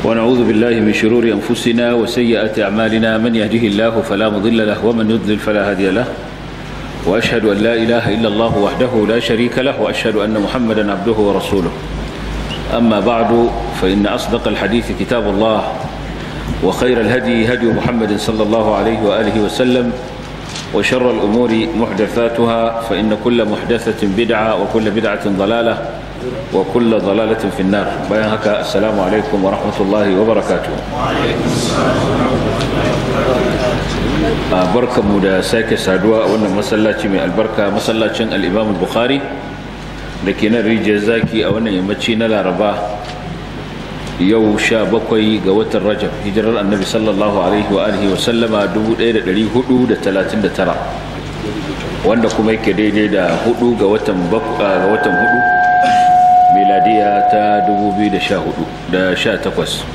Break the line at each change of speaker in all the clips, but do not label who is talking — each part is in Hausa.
ونعوذ بالله من شرور أنفسنا وسيئات أعمالنا من يهده الله فلا مضل له ومن يضلل فلا هادي له وأشهد أن لا إله إلا الله وحده لا شريك له وأشهد أن محمدا عبده ورسوله أما بعد فإن أصدق الحديث كتاب الله وخير الهدي هدي محمد صلى الله عليه وآله وسلم وشر الأمور محدثاتها فإن كل محدثة بدعة وكل بدعة ضلالة وكل ضلالة في النار بيان هكا السلام عليكم ورحمة الله وبركاته بركة مدى ساكة سادوا وانا مسلاتي من البركة مسلاتي الإمام البخاري لكن الرجال زاكي وانا يمتشي نلا رباه yau sha bakwai ga watan rajab hijirar annabi sallallahu alaihi wa alihi wa sallama 1439 wanda kuma yake daidai da hudu ga watan ga watan hudu miladiya ta 2018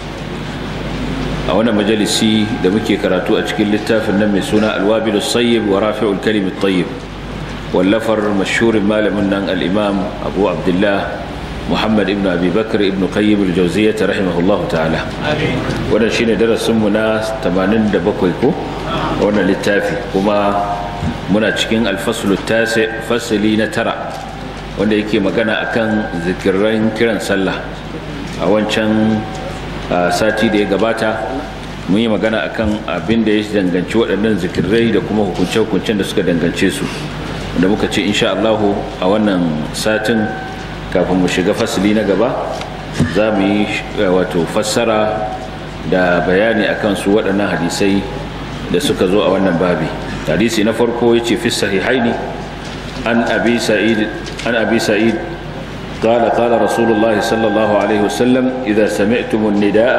a wannan majalisi da muke karatu a cikin littafin nan mai suna alwabilu sayyib wa rafi'ul kalimit tayyib wallafar mashhurin malamin nan al-imam abu abdullah محمد ابن أبي بكر ابن قيم الجوزية رحمه الله تعالى وانا شين درس منا تمانين دبكويكو وانا للتافي وما منا تشكين الفصل التاسع فصلي نترى wanda yake magana akan zikirin kiran sallah a wancan sati da ya gabata mun yi magana akan abin da ya danganci waɗannan zikirai da kuma hukunce-hukuncen da suka dangance su da muka ce insha Allahu a wannan satin kafin mu shiga fasili na gaba za mu yi wato fassara da bayani akan su waɗannan hadisai da suka zo a wannan babi hadisi na farko ya ce fi sahihaini an abi sa'id an abi sa'id قال قال رسول الله صلى الله عليه وسلم إذا سمعتم النداء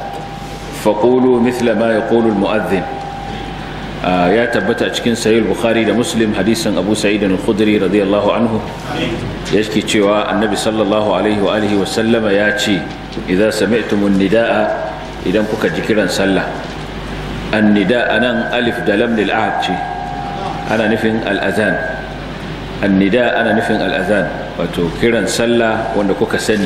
فقولوا مثل ما يقول المؤذن ya tabbata a cikin sahih bukhari da muslim hadisin abu sa'id al-khudri radiyallahu anhu yake cewa annabi sallallahu alaihi wa alihi wa sallama ya ce idza sami'tum an-nidaa idan kuka ji kiran sallah an-nida anan alif da lam lil ahad ce ana nufin al-azan an-nida ana nufin al-azan wato kiran sallah wanda kuka sani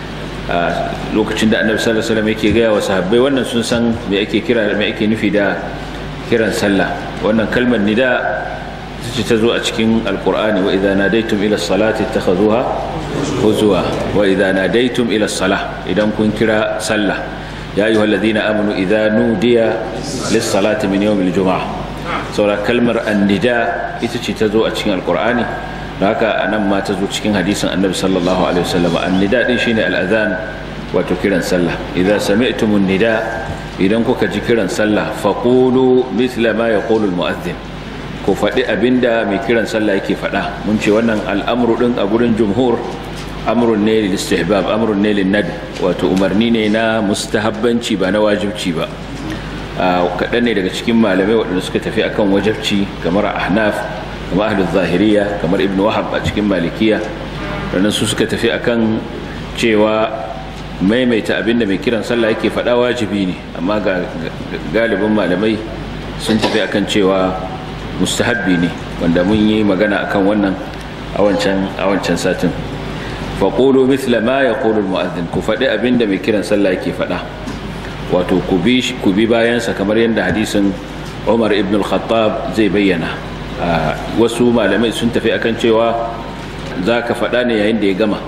lokacin da annabi sallallahu alaihi wasallam yake gaya wa sahabbai wannan sun san me ake kira me ake nufi da kiran sallah wannan kalmar nida ce ta zo a cikin alkur'ani wa idza nadaitum ila salati takhazuha huzwa wa idza nadaitum ila salah idan kun kira sallah ya ayyuha alladhina amanu idza nudiya lis salati min yawm al jumu'ah saura kalmar annida ita ce ta zo a cikin alkur'ani haka anan ma ta zo cikin hadisin annabi sallallahu alaihi wasallam annida din shine al adhan wato kiran sallah idza sami'tumun nida idan kuka ji kiran sallah faƙulu misla ma ya ƙolul mu'azzin ku faɗi abinda mai kiran sallah yake faɗa mun ce wannan al'amuru ɗin a gurin jumhur amrun ne lil istihbab amrun ne lil nad wato umarni ne na mustahabbanci ba na wajibci ba kaɗan ne daga cikin malamai waɗanda suka tafi akan wajibci kamar ahnaf kamar ahlul zahiriya kamar ibnu wahab a cikin malikiya sannan su suka tafi akan cewa maimaita abinda mai kiran sallah yake faɗa wajibi ne amma ga galibin malamai sun tafi akan cewa mustahabbi ne wanda mun yi magana akan wannan a wancan satin faƙolo mithla ma ya ƙolo mu'azzin ku faɗi abinda mai kiran sallah yake faɗa wato ku bi bayansa kamar yadda hadisin umar ibn al-khattab zai bayyana wasu malamai sun tafi akan cewa za ka faɗa ne yayin da ya gama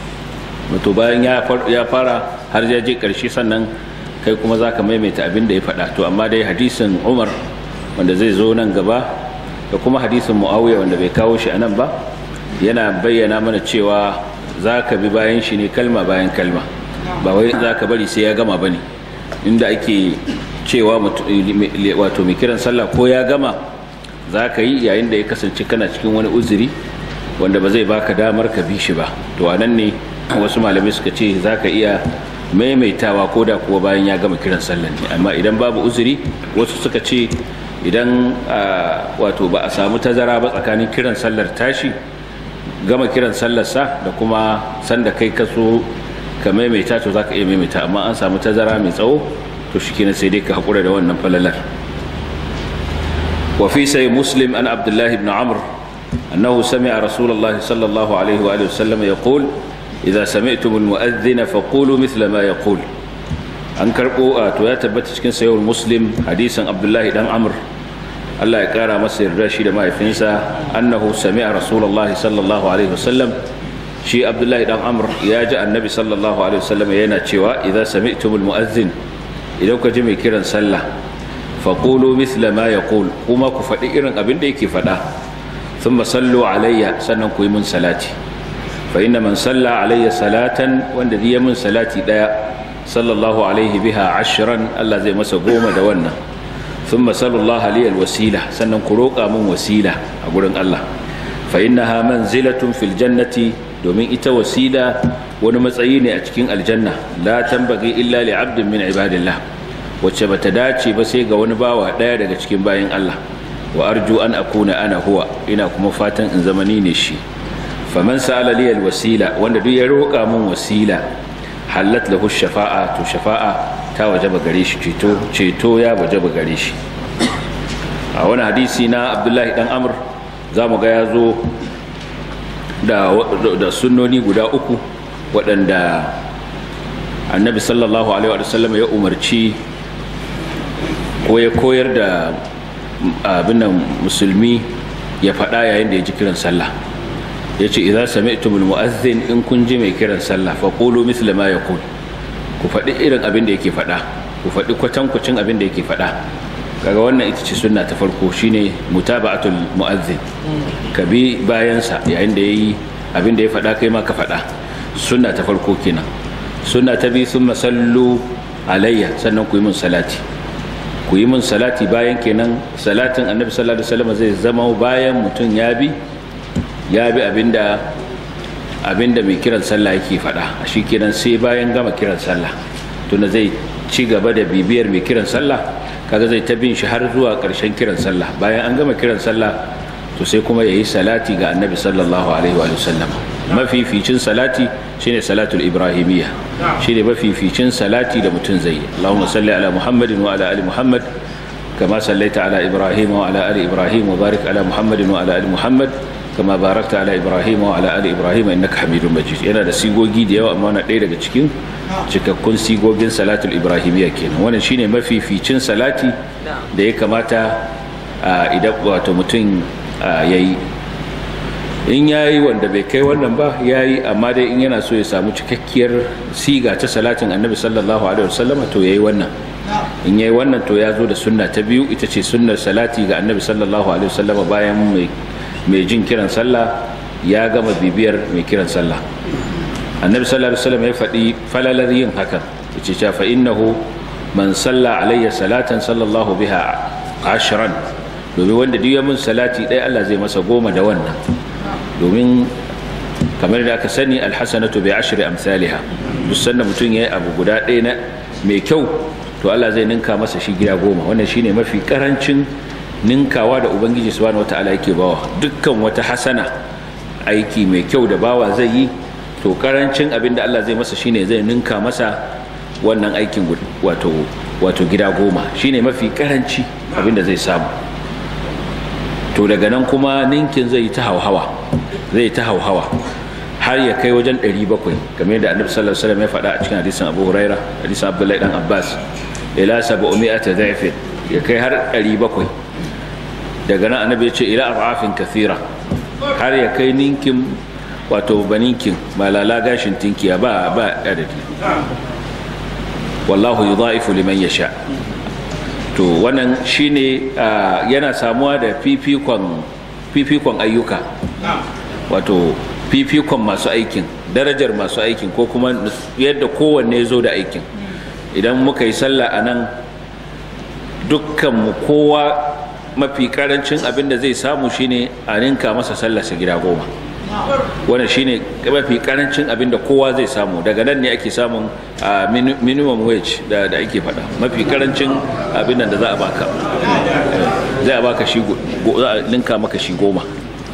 wato bayan ya fara har ya je ƙarshe sannan kai kuma za ka maimaita abin da ya faɗa to amma dai hadisin umar wanda zai zo nan gaba da kuma hadisin muawiya wanda bai kawo shi a nan ba yana bayyana mana cewa za ka bi bayan shi ne kalma bayan kalma ba wai za ka bari sai ya gama ba ne inda ake cewa wato mai kiran sallah ko ya gama za ka yi yayin da ya kasance kana cikin wani uzuri wanda ba zai baka damar ka bi shi ba to a nan ne wasu malamai suka ce za ka iya maimaitawa ko da kuwa bayan ya gama kiran sallan ne amma idan babu uzuri wasu suka ce idan wato ba a samu tazara ba tsakanin kiran sallar tashi gama kiran sallarsa da kuma sanda kai ka so ka maimaita to za ka iya maimaita amma an samu tazara mai tsawo to shi kenan sai dai ka haƙura da wannan falalar وفي سي مسلم أن عبد الله بن عمرو أنه سمع رسول الله صلى الله عليه وآله وسلم يقول إذا سمعتم المؤذن فقولوا مثل ما يقول an karbo to ya tabbata cikin sayyid muslim hadisin abdullahi dan amr Allah ya kara masa yarda shi da mahaifinsa annahu sami'a rasulullahi sallallahu alaihi wasallam shi abdullahi dan amr ya ji annabi sallallahu alaihi wasallam yana cewa idza sami'tumul mu'azzin idan ka ji mai kiran sallah faqulu mithla ma yaqul kuma ku faɗi irin abin da yake faɗa thumma sallu alayya sannan ku yi mun salati fa inna man salla alayya salatan wanda zai mun salati daya sallallahu alaihi biha ashran Allah zai masa goma da wannan thumma sallallahu alayhi alwasila sannan ku roƙa mun wasila a gurin Allah fa innaha manzilatun fil jannati domin ita wasila wani matsayi ne a cikin aljanna la tambagi illa li abdin min ibadillah wacce bata dace ba sai ga wani bawa daya daga cikin bayin Allah wa arju an akuna ana huwa ina kuma fatan in zama ni ne shi faman sa'ala li wasila wanda duk ya roƙa mun wasila halat lahu shafa'a to shafa'a ta wajaba gare shi ceto ceto ya wajaba gare shi a wani hadisi na Abdullahi dan Amr zamu ga ya zo da, da sunnoni guda uku waɗanda annabi sallallahu alaihi wasallam ya umarci ko ya koyar da abin musulmi ya faɗa yayin da ya ji kiran sallah ya ce idan sami'tumul mu'azzin in kun ji mai kiran sallah fa qulu mithla ma yaqul ku faɗi irin abin da yake faɗa ku faɗi kwatankwacin abin da yake faɗa kaga wannan ita ce sunna ta farko shine mutaba'atul mu'azzin ka bi bayansa yayin da yayi abin da ya faɗa kai ma ka faɗa sunna ta farko kenan sunna ta bi thumma sallu alayya sannan ku yi mun salati ku yi mun salati bayan kenan salatin annabi sallallahu alaihi wasallam zai zama bayan mutum ya bi ya bi abinda abinda mai kiran sallah yake faɗa shi kenan sai bayan gama kiran sallah tunda zai ci gaba da bibiyar mai kiran sallah kaga zai ta bin shi har zuwa ƙarshen kiran sallah bayan an gama kiran sallah to sai kuma yayi salati ga annabi sallallahu alaihi wa sallam mafificin salati shine salatul ibrahimiyya shine mafificin salati da mutum zai yi Allahumma salli ala Muhammadin wa ala ali Muhammad kama sallaita ala Ibrahim wa ala ali Ibrahim wa barik ala Muhammadin wa ala ali Muhammad kama barakta ala Ibrahim wa ala ali Ibrahim innaka Hamidum Majid yana da sigogi da yawa amma na ɗaya daga cikin cikakkun sigogin salatul ibrahimiyya kenan wannan shine mafificin salati da ya kamata idan wato mutum yayi in yayi wanda bai kai wannan ba yayi amma dai in yana so ya samu cikakkiyar siga ta salatin annabi sallallahu alaihi wasallam to yayi wannan in yayi wannan to ya zo da sunna ta biyu ita ce sunnar salati ga annabi sallallahu alaihi wasallam bayan mai mai jin kiran sallah ya gama bibiyar mai kiran sallah annabi sallallahu alaihi wasallam ya faɗi falalar yin hakan yace cha fa innahu man salla alayya salatan sallallahu biha ashran domin wanda duk ya mun salati ɗaya Allah zai masa goma da wannan domin kamar da aka sani alhasanatu bi ashri amsalha duk sanda mutum yayi abu guda ɗaya na mai kyau to Allah zai ninka masa shi gida goma wannan shine mafi karancin ninkawa da ubangiji subhanahu wataala yake bawa dukkan wata hasana aiki mai kyau da bawa zai yi to karancin abin da Allah zai masa shine zai ninka masa wannan aikin wato wato gida goma shine mafi karanci abin da zai samu to daga nan kuma ninkin zai ta hauhawa zai ta hauhawa har ya kai wajen 700 kamar yadda annabi sallallahu alaihi wasallam ya faɗa a cikin hadisin Abu Huraira hadisin Abdullahi dan Abbas ila 700 dha'fin ya kai har 700 daga nan annabi ya ce ila arafin kathira har ya kai ninkin wato baninkin malala gashin tinkiya ba ba adadi wallahu yudha'ifu liman yasha to wannan shine yana samuwa da fifikon fifikon ayyuka wato fifikon masu aikin darajar masu aikin ko kuma yadda kowanne ya zo da aikin idan muka yi sallah a nan dukkanmu kowa mafi karancin abin da zai samu shine a ninka masa sallarsa gida goma wannan shine mafi karancin abin da kowa zai samu daga nan ne ake samun minimum wage da ake faɗa mafi karancin abin da za a baka zai a baka shi za a ninka maka shi goma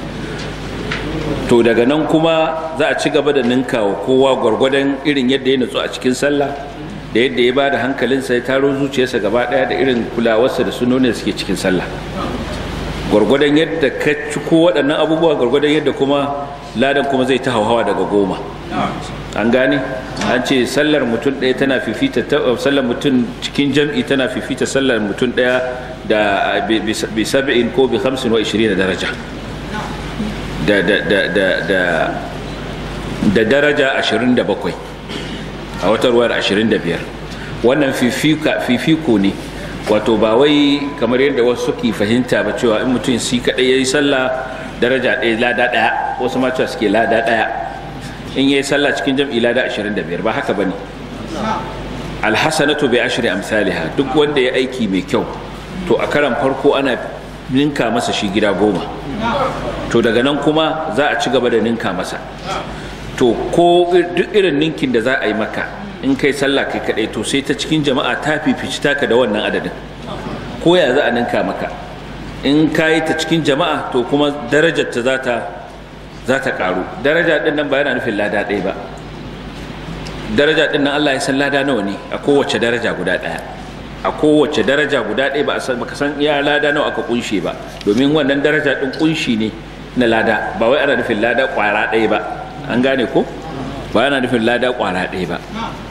to daga nan kuma za a ci gaba da ninka wa kowa gwargwadon irin yadda ya nutsu a cikin sallah da yadda ya ba da hankalinsa ya taro zuciyarsa gaba daya da irin kulawarsa da sunonin suke cikin sallah gwargwadon yadda ka ci ko waɗannan abubuwa gwargwadon yadda kuma ladan kuma zai ta hauhawa daga goma an gane an ce sallar mutum ɗaya tana fifita sallar mutum cikin jam'i tana fifita sallar mutum ɗaya da bi sab'in ko bi hamsin wa ishirin daraja da da da da da da daraja ashirin da bakwai a wata ruwar ashirin da biyar wannan fifiko ne wato ba wai kamar yadda wasu suke fahimta ba cewa in mutum si kaɗai ya yi sallah daraja ɗaya lada ɗaya wasu ma cewa suke lada ɗaya in ya yi sallah cikin jam'i lada 25 ba haka ba ne alhassanatu bai ashiri amsaliha duk wanda ya aiki mai kyau to a karan farko ana ninka masa shi gida goma to daga nan kuma za a ci gaba da ninka masa to ko duk irin ninkin da za a yi maka in kai sallah kai kaɗai to sai ta cikin jama'a ta fifici taka da wannan adadin ko ya za a ninka maka in ka yi ta cikin jama'a to kuma darajar ta za ta za ta karu daraja din nan ba yana nufin lada ɗaya ba daraja din nan Allah ya san lada nawa ne a kowace daraja guda ɗaya a kowace daraja guda ɗaya ba a san baka san iya lada nawa aka kunshe ba domin wannan daraja din kunshi ne na lada ba wai ana nufin lada kwara ɗaya ba an gane ko ba yana nufin lada kwara ɗaya ba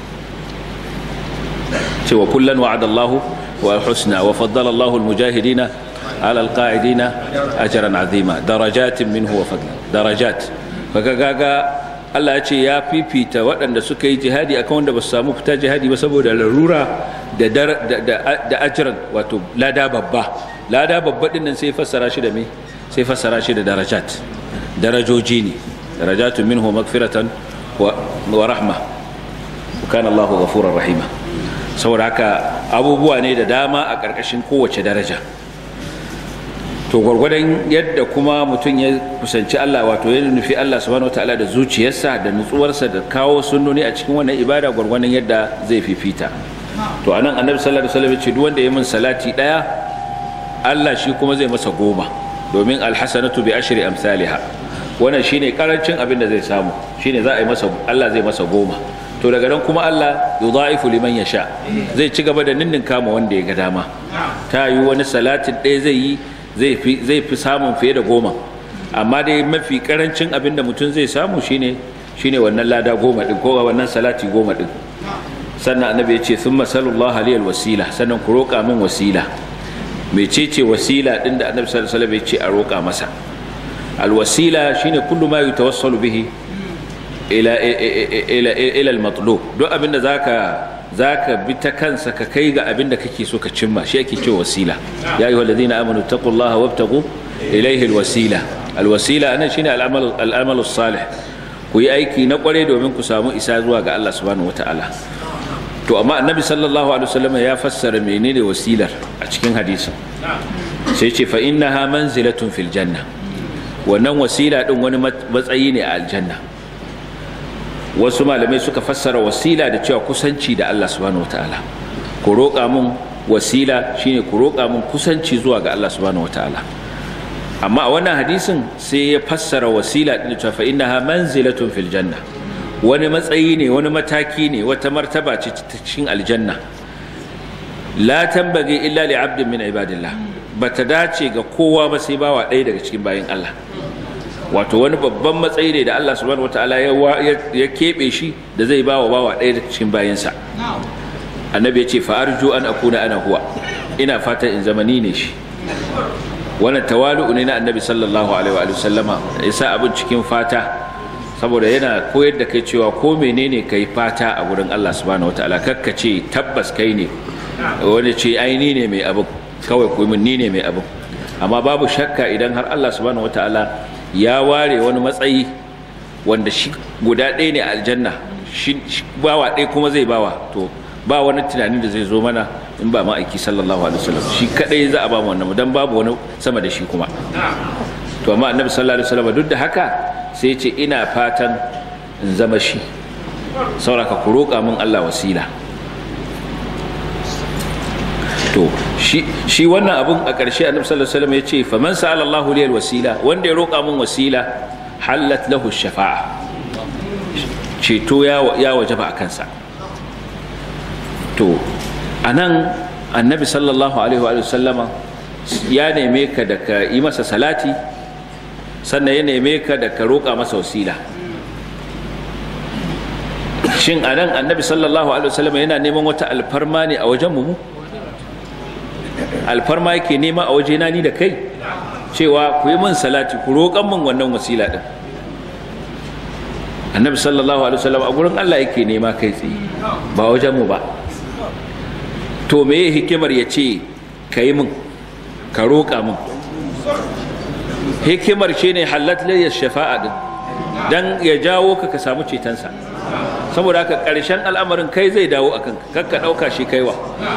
cewa kullan wa'adallahu wa husna wa faddala Allahu al-mujahidina على القاعدين أجرا عظيما درجات منه وفضلا درجات فكاكا Allah ya ce ya fifita waɗanda suka yi jihadi akan wanda ba su samu fita jihadi ba saboda larura da ajiran wato lada babba lada babba din nan sai fassara shi da me sai fassara shi da darajat darajoji ne darajatu minhu magfiratan wa rahma wa kana Allahu ghafurur rahima saboda haka abubuwa ne da dama a ƙarƙashin kowace daraja to gwargwadon yadda kuma mutum ya kusanci Allah wato ya nufi Allah subhanahu wataala da zuciyarsa da nutsuwarsa da kawo sunnoni a cikin wannan ibada gwargwadon yadda zai fifita to anan annabi sallallahu alaihi wasallam ya ce duk wanda ya min salati daya Allah shi kuma zai masa goma domin alhasanatu bi ashri amsalha wannan shine karancin abin da zai samu shine za a yi masa Allah zai masa goma to daga nan kuma Allah yudha'ifu liman yasha zai ci gaba da ninnin kama wanda ya ga dama ta yi wani salatin ɗaya zai yi zai fi samun fiye da goma amma dai mafi karancin abin da mutum zai samu shine shine wannan lada goma din ko wannan salati goma din sannan annabi ya ce sun masalullah aliyal wasila sannan ku roƙa min wasila mecece wasila din da annabi sallallahu alaihi wasallam ya ce a roƙa masa alwasila shine kullu ma yutawassalu bihi ila ila ila al-matlub duk abin da zaka zaka bi ta kansa ka kai ga abin da kake so ka cimma shi ake cewa wasila ya ayyuhal ladina amanu taqullaha wabtaghu ilayhi alwasila alwasila anan shine al'amal al'amal salih ku yi aiki na kware domin ku samu isa zuwa ga Allah subhanahu wataala to amma annabi sallallahu alaihi wasallam ya fassara menene wasilar a cikin hadisin sai ce fa innaha manzilatun fil janna wannan wasila din wani matsayi ne a aljanna wasu malamai suka fassara wasila da cewa kusanci da Allah subhanahu wataala ku roƙa mun wasila shine ku roƙa mun kusanci zuwa ga Allah subhanahu wataala amma a wannan hadisin sai ya fassara wasila din cewa fa innaha manzilatun fil janna wani matsayi ne wani mataki ne wata martaba ce ta cikin aljanna la tambage illa li abdin min ibadillah bata dace ga kowa ba sai bawa ɗaya daga cikin bayin Allah wato wani babban matsayi ne da Allah subhanahu wataala ya keɓe shi da zai ba wa bawa ɗaya daga cikin bayansa annabi ya ce fa arju an akuna ana huwa ina fatan in zama ni ne shi wannan tawalu'u ne na annabi sallallahu alaihi wa sallama ya sa abin cikin fata saboda yana koyar da kai cewa ko menene kai fata a gurin Allah subhanahu wataala kakka ce tabbas kai ne wani ce ai ni ne mai abin kawai ku min ni ne mai abin amma babu shakka idan har Allah subhanahu wataala ya ware wani matsayi wanda shi guda ɗaya ne a aljanna shi bawa ɗaya kuma zai bawa to ba wani tunanin da zai zo mana in ba ma'aiki sallallahu alaihi wasallam shi kadai za a ba mu wannan dan babu wani sama da shi kuma to amma annabi sallallahu alaihi wasallam duk da haka sai ce ina fatan in zama shi sauraka ku roƙa min Allah wasila to shi wannan abun a ƙarshe annabi sallallahu alaihi wasallam ya ce faman sa'ala Allahu liyal wasila wanda ya roƙa min wasila halat lahu shafa'a ceto ya ya wajaba a kansa to anan annabi sallallahu alaihi wa sallama ya neme ka da ka yi masa salati sannan ya neme ka da ka roƙa masa wasila shin anan annabi sallallahu alaihi wasallam yana neman wata alfarma ne a wajen mu alfarma yake nema a wajena ni da kai cewa ku yi min salati ku roƙan min wannan wasila din annabi sallallahu alaihi wasallam a gurin Allah yake nema kai tsaye ba wajen mu ba to me hikimar ya ce ka yi min ka roƙa min hikimar shi ne halat layyar shafa'a din dan ya jawo ka ka samu cetonsa saboda haka ƙarshen al'amarin kai zai dawo a kanka kakka ɗauka shi kaiwa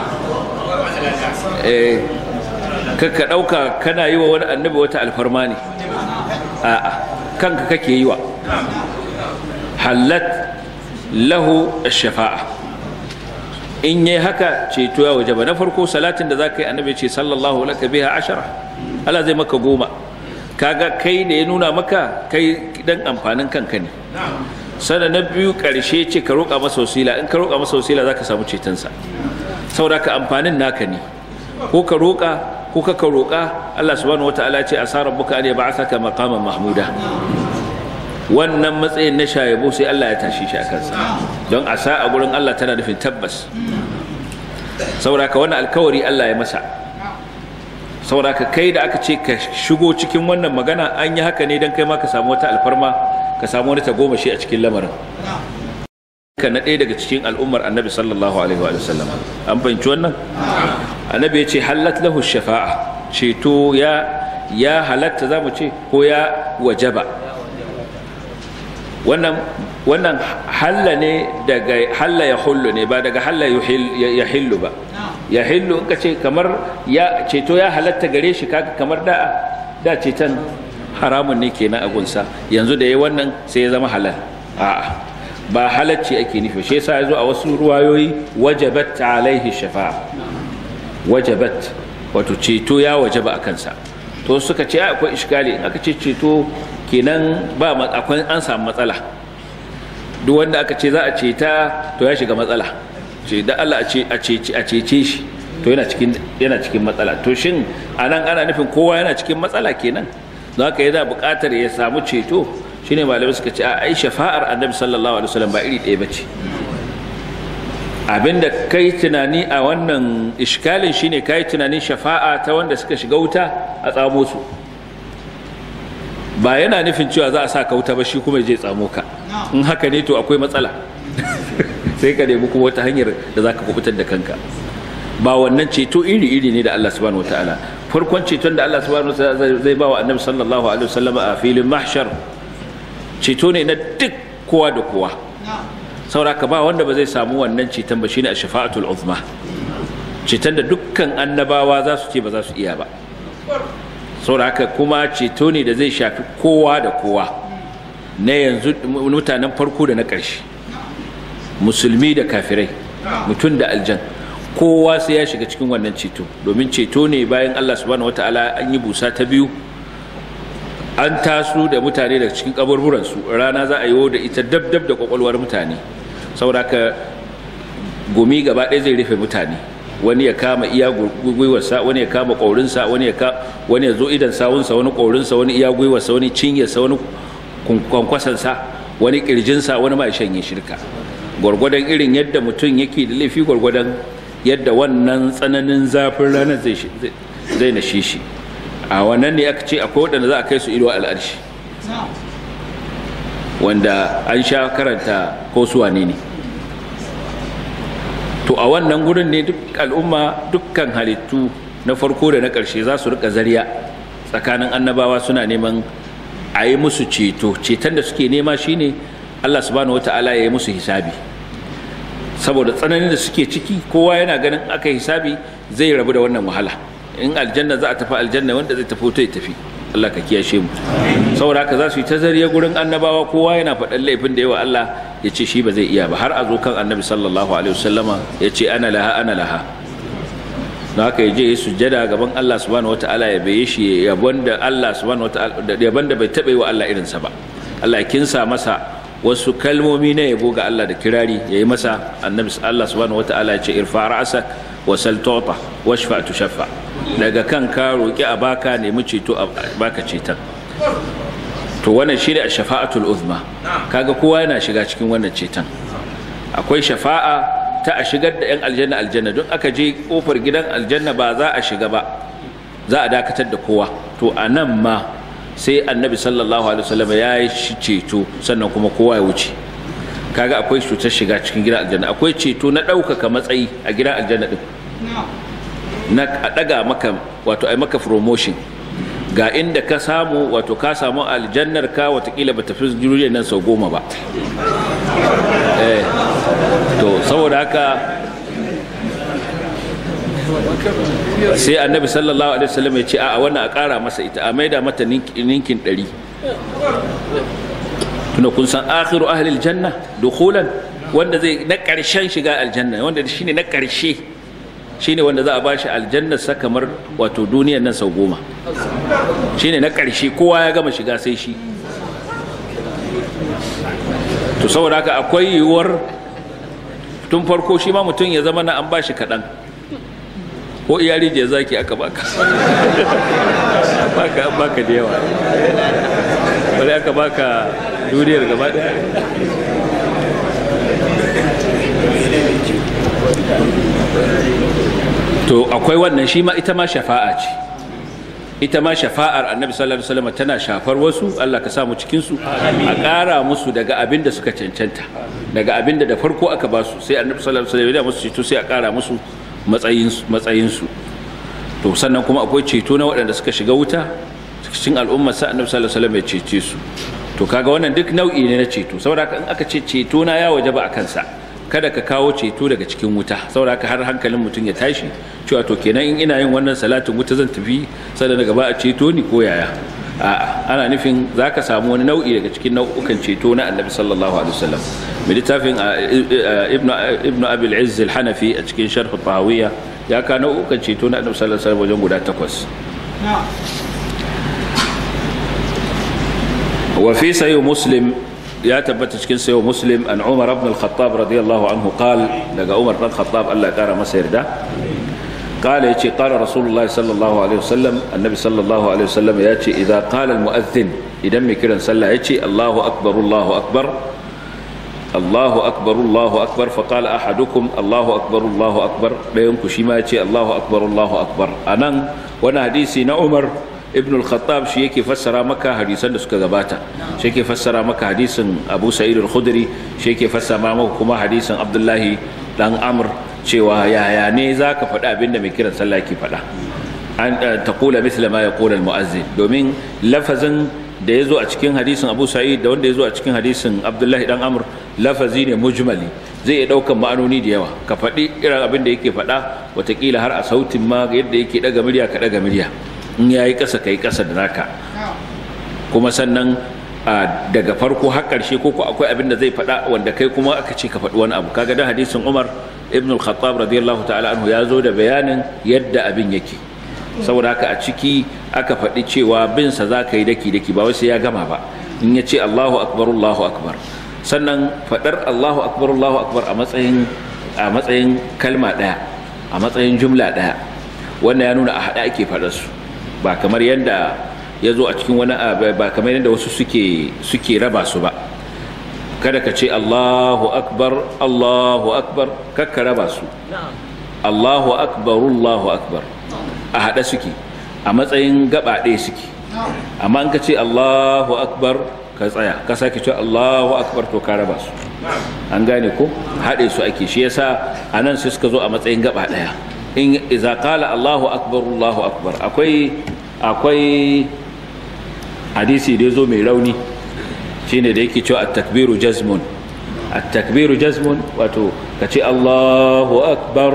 kakka ɗauka kana yi wa wani annabi wata alfarma ne a'a kanka kake yi wa halat lahu shafa'a in yi haka ceto ya waje ba na farko salatin da za ka yi annabi ce sallallahu laka biha ashara Allah zai maka goma kaga kai da ya nuna maka kai dan amfanin kanka ne sana na biyu karshe ce ka roƙa masa wasila in ka roƙa masa wasila za ka samu cetonsa saboda ka amfanin naka ne ko ka roƙa ko ka roƙa Allah subhanahu wataala ce asa rabbuka an yab'athaka maqaman mahmuda wannan matsayin na shayabo sai Allah ya tashi shi a kansa don asa a gurin Allah tana nufin tabbas saboda ka wannan alkawari Allah ya masa saboda ka kai da aka ce ka shigo cikin wannan magana an yi haka ne don kai ma ka samu wata alfarma ka samu wani tagomashi a cikin lamarin ka na ɗaya daga cikin al'ummar annabi sallallahu alaihi wa sallam an fahimci wannan annabi ya ce halat lahu shafa'a ceto ya ya halatta za mu ce ko ya wajaba wannan wannan halla ne daga halla ya hullu ne ba daga halla ya hillu ba ya hillu in ka ce kamar ya ceto ya halatta gare shi kaga kamar da da ceton haramun ne kenan a gunsa yanzu da ya wannan sai ya zama halal a'a ba halacci ake nufi shi yasa yazo a wasu ruwayoyi wajabat alaihi shafa'a wajabat wato ceto ya wajaba a kansa to suka ce akwai iskali in aka ce ceto kenan ba akwai an samu matsala duk wanda aka ce za a ceta to ya shiga matsala ce da Allah a cece shi to yana cikin yana cikin matsala to shin anan ana nufin kowa yana cikin matsala kenan don haka yana buƙatar ya samu ceto shine malamai suka ce a ai shafa'ar annabi sallallahu alaihi wasallam ba iri ɗaya bace abinda kai tunani a wannan iskalin shine kai tunanin shafa'a ta wanda suka shiga wuta a tsamo su ba yana nufin cewa za a sa ka wuta ba shi kuma je tsamo ka in haka ne to akwai matsala sai ka nemi kuma wata hanyar da za ka kubutar da kanka ba wannan ceto iri-iri ne da Allah subhanahu wataala farkon ceton da Allah subhanahu wataala zai ba wa annabi sallallahu alaihi wasallam a filin mahshar ceto ne na duk kowa da kowa sauraka ba wanda ba zai samu wannan ceton ba shine a shafa'atul uzma ceton da dukkan annabawa za su ce ba za su iya ba sauraka kuma ceto ne da zai shafi kowa da kowa na yanzu mutanen farko da na ƙarshe musulmi da kafirai mutum da aljan kowa sai ya shiga cikin wannan ceto domin ceto ne bayan Allah subhanahu wataala an yi busa ta biyu an taso da mutane daga cikin kaburburansu rana za a yi da ita dab dab da kwakwalwar mutane saboda ka gumi gaba ɗaya zai rufe mutane wani ya kama iya gwiwarsa wani ya kama ƙaurinsa wani ya wani ya zo idan sawunsa wani ƙaurinsa wani iya gwiwarsa wani cinyarsa wani kwankwasansa wani ƙirjinsa wani ma ya shanye shirka gwargwadon irin yadda mutum yake da laifi gwargwadon yadda wannan tsananin zafin ranar zai na shi a wannan ne aka ce akwai waɗanda za a kai su ido al'arshi wanda an sha karanta ko su wane ne to a wannan gurin ne duk al'umma dukkan halittu na farko da na ƙarshe za su rika zariya tsakanin annabawa suna neman a yi musu ceto ceton da suke nema shine allah subhanahu wata'ala ya yi musu hisabi saboda tsananin da suke ciki kowa yana ganin aka hisabi zai rabu da wannan wahala in aljanna za a tafi aljanna wanda zai tafi ta tafi Allah ka kiyashe mu saboda haka za su yi ta zariya gurin annabawa kowa yana faɗan laifin da yawa Allah ya ce shi ba zai iya ba har a zo kan annabi sallallahu alaihi wasallama ya ce ana laha ana laha don haka ya je ya sujjada gaban Allah subhanahu wataala ya baye shi yabon da Allah subhanahu wataala yabon da bai taɓa yi wa Allah irinsa ba Allah ya kinsa masa wasu kalmomi na yabo ga Allah da kirari ya yi masa annabi Allah subhanahu wataala ya ce irfa ra'sak wa sal tu'ta washfa tushaffa daga kan ka roƙi a baka nemi ceto a baka ceton to wannan shi ne a shafa'atul uzma kaga kowa yana shiga cikin wannan ceton akwai shafa'a ta a shigar da 'yan aljanna aljanna don aka je kofar gidan aljanna ba za a shiga ba za a dakatar da kowa to a nan ma sai annabi sallallahu alaihi wasallam ya yi ceto sannan kuma kowa ya wuce kaga akwai cutar shiga cikin gidan aljanna akwai ceto na ɗaukaka matsayi a gidan aljanna din na a ɗaga maka wato ai maka promotion ga inda ka samu wato ka samu aljannar ka watakila ba tafi jirgin nan sau goma ba eh to saboda haka sai annabi sallallahu alaihi wasallam ya ce a wannan a ƙara masa ita a maida mata ninkin ɗari tuna kun san akhiru ahli aljanna dukhulan wanda zai na ƙarshen shiga aljanna wanda shine na ƙarshe shine wanda za a bashi aljanna sa kamar wato duniyar nan sau goma shine na ƙarshe kowa ya gama shiga sai shi to saboda haka akwai yiwuwar tun farko shi ma mutum ya zama na an bashi kaɗan ko iyali je zaki aka baka baka baka da yawa wani aka baka duniyar gaba daya to akwai wannan shi ma ita ma shafa'a ce ita ma shafa'ar annabi sallallahu alaihi wasallam tana shafar wasu Allah ka samu cikin su a ƙara musu daga abin da suka cancanta daga abin da da farko aka ba su sai annabi sallallahu alaihi wasallam ya musu ceto sai a ƙara musu matsayin matsayin su to sannan kuma akwai ceto na waɗanda suka shiga wuta cikin al'ummar sa annabi sallallahu alaihi wasallam ya cece su to kaga wannan duk nau'i ne na ceto saboda in aka ce ceto na ya wajaba a kansa kada ka kawo ceto daga cikin wuta saboda haka har hankalin mutum ya tashi cewa to kenan in ina yin wannan salatin wuta zan tafi sada daga ba a ceto ni ko yaya a'a ana nufin zaka samu wani nau'i daga cikin nau'ukan ceto na annabi sallallahu alaihi wasallam mai littafin ibnu ibnu abi al-izz al-hanafi a cikin sharh tahawiyya ya ka nau'ukan ceto na annabi sallallahu alaihi wasallam wajen guda takwas wa fi sayyid muslim ya tabbata cikin sayo muslim an umar ibn al-khattab radiyallahu anhu qal daga umar ibn al-khattab Allah ya kara masa yarda قال يجي قال رسول الله صلى الله عليه وسلم النبي صلى الله عليه وسلم يجي إذا قال المؤذن إذا مكرا صلى يجي الله أكبر الله أكبر الله أكبر الله أكبر فقال أحدكم الله أكبر الله أكبر لا ينكشي ما يجي الله أكبر الله أكبر أنا وانا حديثي عمر ibn al-khattab shi yake fassara maka hadisan da suka gabata shi yake fassara maka hadisin abu sa'id al-khudri shi yake fassara maka kuma hadisin abdullahi dan amr cewa yaya ne zaka faɗi abin da mai kiran sallah yake faɗa an taqula mithla ma yaqulu al-mu'azzin domin lafazin da yazo a cikin hadisin abu sa'id da wanda yazo a cikin hadisin abdullahi dan amr lafazi ne mujmali zai iya ɗaukan ma'anoni da yawa ka faɗi irin abin da yake faɗa watakila har a sautin ma yadda yake ɗaga murya ka ɗaga murya in ya yi ƙasa ka yi ƙasa da naka kuma sannan daga farko har ƙarshe ko ko akwai abin da zai faɗa wanda kai kuma aka ce ka faɗi wani abu kaga da hadisin Umar ibn al-Khattab radiyallahu ta'ala anhu ya zo da bayanin yadda abin yake saboda haka a ciki aka faɗi cewa bin sa za ka yi daki daki ba wai sai ya gama ba in ya ce Allahu akbar Allahu akbar sannan faɗar Allahu akbar Allahu akbar a matsayin a matsayin kalma ɗaya a matsayin jumla ɗaya wannan ya nuna a haɗa ake faɗar su ba kamar yadda ya zo a cikin wani ba kamar yadda wasu suke suke raba su ba kada ka ce Allahu akbar Allahu akbar kakka raba su Allahu akbar Allahu akbar a haɗa suke a matsayin gaba ɗaya suke amma in ka ce Allahu akbar ka tsaya ka sake ce Allahu akbar to ka raba su an gane ko haɗe su ake shi yasa anan sai suka zo a matsayin gaba ɗaya in iza qala Allahu akbar Allahu akbar akwai akwai hadisi da yazo mai rauni shine da yake cewa at-takbiru jazmun at-takbiru jazmun wato kace Allahu akbar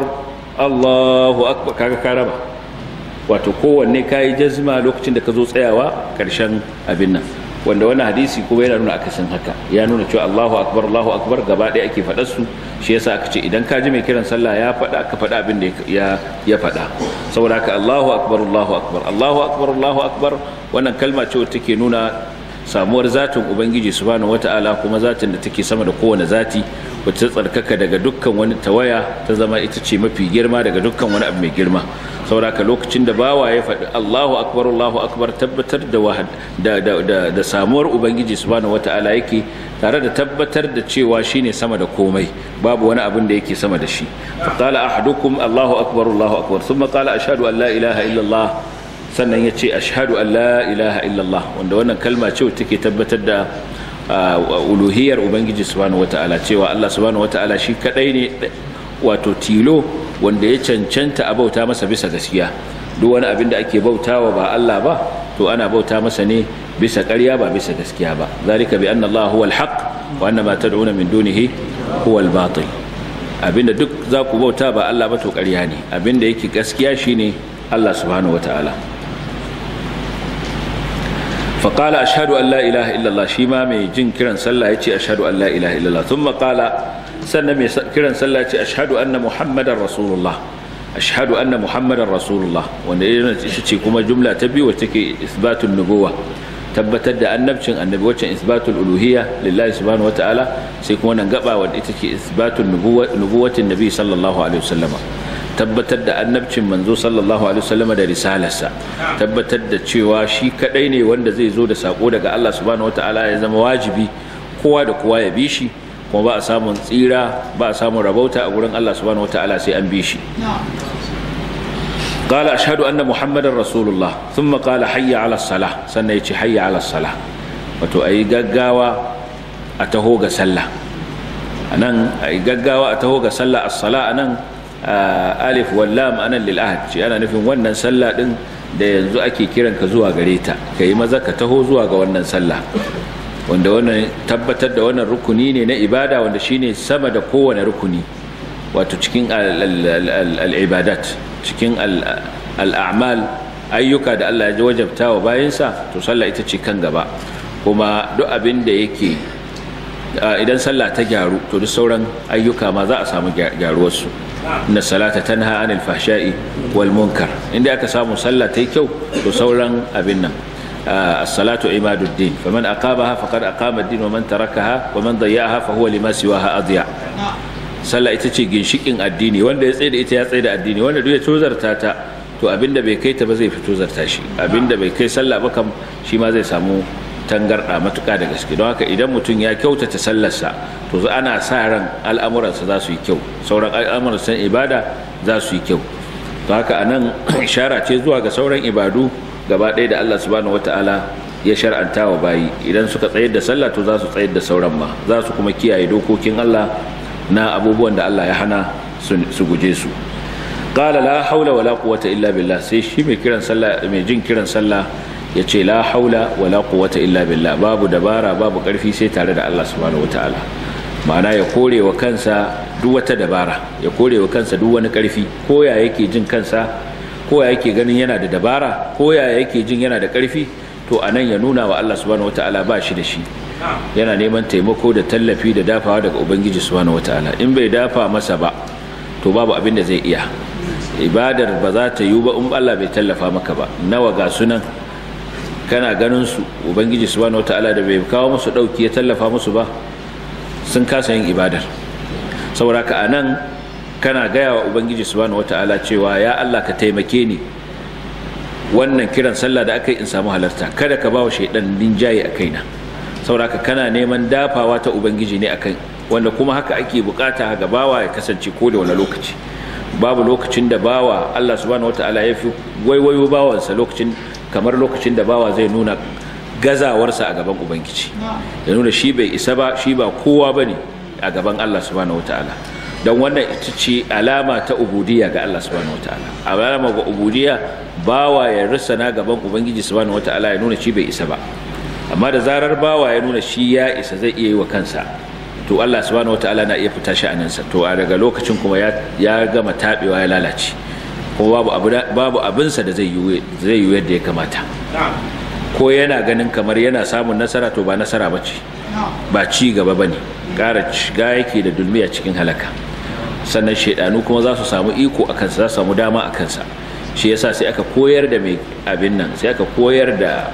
Allahu akbar kaga karaba wato kowanne kayi jazma lokacin da ka zo tsayawa karshen abin nan wanda wannan hadisi kuma yana nuna akasin haka ya nuna cewa Allahu akbar Allahu akbar gaba ɗaya ake faɗar su shi yasa aka ce idan ka ji mai kiran sallah ya faɗa ka faɗa abin da ya ya faɗa saboda haka Allahu akbar Allahu akbar Allahu akbar Allahu akbar wannan kalma ce wacce take nuna samuwar zatin ubangiji subhanahu wata'ala kuma zatin da take sama da kowane zati wacce tsarkaka daga dukkan wani tawaya ta zama ita ce mafi girma daga dukkan wani abu mai girma sauraka lokacin da bawa ya faɗi Allahu akbar Allahu akbar tabbatar da wahad da da da, da samuwar ubangiji subhanahu wataala yake tare da tabbatar da cewa shine sama da komai babu wani abin da yake sama da shi fa qala ahadukum Allahu akbar Allahu akbar thumma qala ashhadu an la ilaha illa Allah sannan ya ce ashhadu an la ilaha illa Allah wanda wannan kalma ce take tabbatar da uluhiyar ubangiji subhanahu wataala cewa Allah subhanahu wataala shi kadai ne wato tilo wanda ya cancanta a bauta masa bisa gaskiya duk wani abin da ake bautawa ba Allah ba to ana bauta masa ne bisa ƙarya ba bisa gaskiya ba zalika bi anna Allah huwal haqq wa anna ma tad'una min dunihi huwal batil abinda duk za ku bauta ba Allah ba to ƙarya ne abinda yake gaskiya shine Allah subhanahu wataala فقال أشهد أن لا إله إلا الله شيما مي جن كرن صلى يتي أشهد أن لا إله إلا الله ثم قال سنة مي كرن صلى يتي أشهد أن محمد رسول الله أشهد أن محمد رسول الله وأن تشي كما جملة تبي وتكي إثبات النبوة tabbatar da annabcin annabi wacce isbatul uluhiyya lillahi subhanahu wataala sai kuma nan gaba wanda ita ce isbatul nubuwatin nabi sallallahu alaihi wasallama tabbatar da annabcin manzo sallallahu alaihi wasallam da risalarsa tabbatar da cewa shi kadai ne wanda zai zo da sako daga Allah subhanahu wataala ya zama wajibi kowa da kowa ya bi shi kuma ba a samun tsira ba a samun rabauta a gurin Allah subhanahu wataala sai an bi shi قال أشهد أن محمد رسول الله ثم قال حي على الصلاة سنة يتي حي على الصلاة وتو أي قاقاوة أتهوغ سلة أنا أي قاقاوة أتهوغ سلة الصلاة أنا alif wallam anan lil ahad ce ana nufin wannan sallah din da yanzu ake kiran ka zuwa gare ta kai maza ka taho zuwa ga wannan sallah wanda wannan tabbatar da wannan rukuni ne na ibada wanda shine sama da kowane rukuni wato cikin al-ibadat cikin al-a'mal ayyuka da Allah ya wajabta wa bayansa to sallah ita ce kan gaba kuma duk abin da yake idan sallah ta gyaru to duk sauran ayyuka ma za a samu gyaruwarsu inna salata tanha anil fahsha'i wal munkar inda aka samu sallah ta yi kyau to sauran abin nan as-salatu imaduddin faman aqamaha faqad aqama ad-din wa man tarakaha wa man dayya'aha fa huwa lima siwaha adya sallah ita ce ginshikin addini wanda ya tsaye da ita ya tsaye da addini wanda duk ya tozarta ta to abinda bai kai ta ba zai fito zarta shi abinda bai kai sallah ba kam shi ma zai samu tangarɗa matuƙa da gaske don haka idan mutum ya kyautata sallarsa to ana sa ran al'amuransa za su yi kyau sauran al'amuransa ibada za su yi kyau don haka anan ishara ce zuwa ga sauran ibadu gaba ɗaya da Allah subhanahu wata'ala ya shar'anta wa bayi idan suka tsayar da sallah to za su tsayar da sauran ma za su kuma kiyaye dokokin Allah na abubuwan da Allah ya hana su guje su qala la haula wala quwwata illa billah sai shi mai kiran sallah mai jin kiran sallah ya ce la haula wala quwwata illa billah babu dabara babu karfi sai tare da Allah subhanahu wataala ma'ana ya kore wa kansa duk wata dabara ya kore wa kansa duk wani karfi ko ya yake jin kansa ko ya yake ganin yana da dabara ko ya yake jin yana da karfi to anan ya nuna wa Allah subhanahu wataala ba shi da shi yana neman taimako da tallafi da dafawa daga ubangiji subhanahu wataala in bai dafa masa ba to babu abin da zai iya ibadar ba za ta yiwu ba in Allah bai tallafa maka ba nawa ga sunan kana ganin su ubangiji subhanahu wataala da bai kawo musu dauki ya tallafa musu ba sun kasa yin ibadar saboda ka anan kana gaya wa ubangiji subhanahu wataala cewa ya Allah ka taimake ni wannan kiran sallah da aka yi in samu halarta kada ka bawa shaidan linjaye a kaina saboda ka kana neman dafawa ta ubangiji ne akan wanda kuma haka ake bukata ga bawa ya kasance ko da wani lokaci babu lokacin da bawa Allah subhanahu wataala ya fi waiwayo bawansa lokacin kamar lokacin da bawa zai nuna gazawarsa a gaban ubangiji ya nuna shi bai isa ba shi ba kowa ba ne a gaban allah subhanahu wataala don wannan ita ce alama ta ubudiyya ga allah subhanahu wataala alama ga ubudiyya bawa ya risana gaban ubangiji subhanahu wataala ya nuna shi bai isa ba amma da zarar bawa ya nuna shi ya isa zai iya yi wa kansa to allah subhanahu wataala na iya fita shi a nansa to a daga lokacin kuma ya gama taɓewa ya lalace kuma babu abinsa da zai yi yadda ya kamata ko yana ganin kamar yana samun nasara to ba nasara ba ce ba ci gaba ba ne ƙara shiga yake da dulmiya cikin halaka sannan shaidanu kuma za su samu iko a kansa za su samu dama a kansa shi yasa sai aka koyar da mai abin nan sai aka koyar da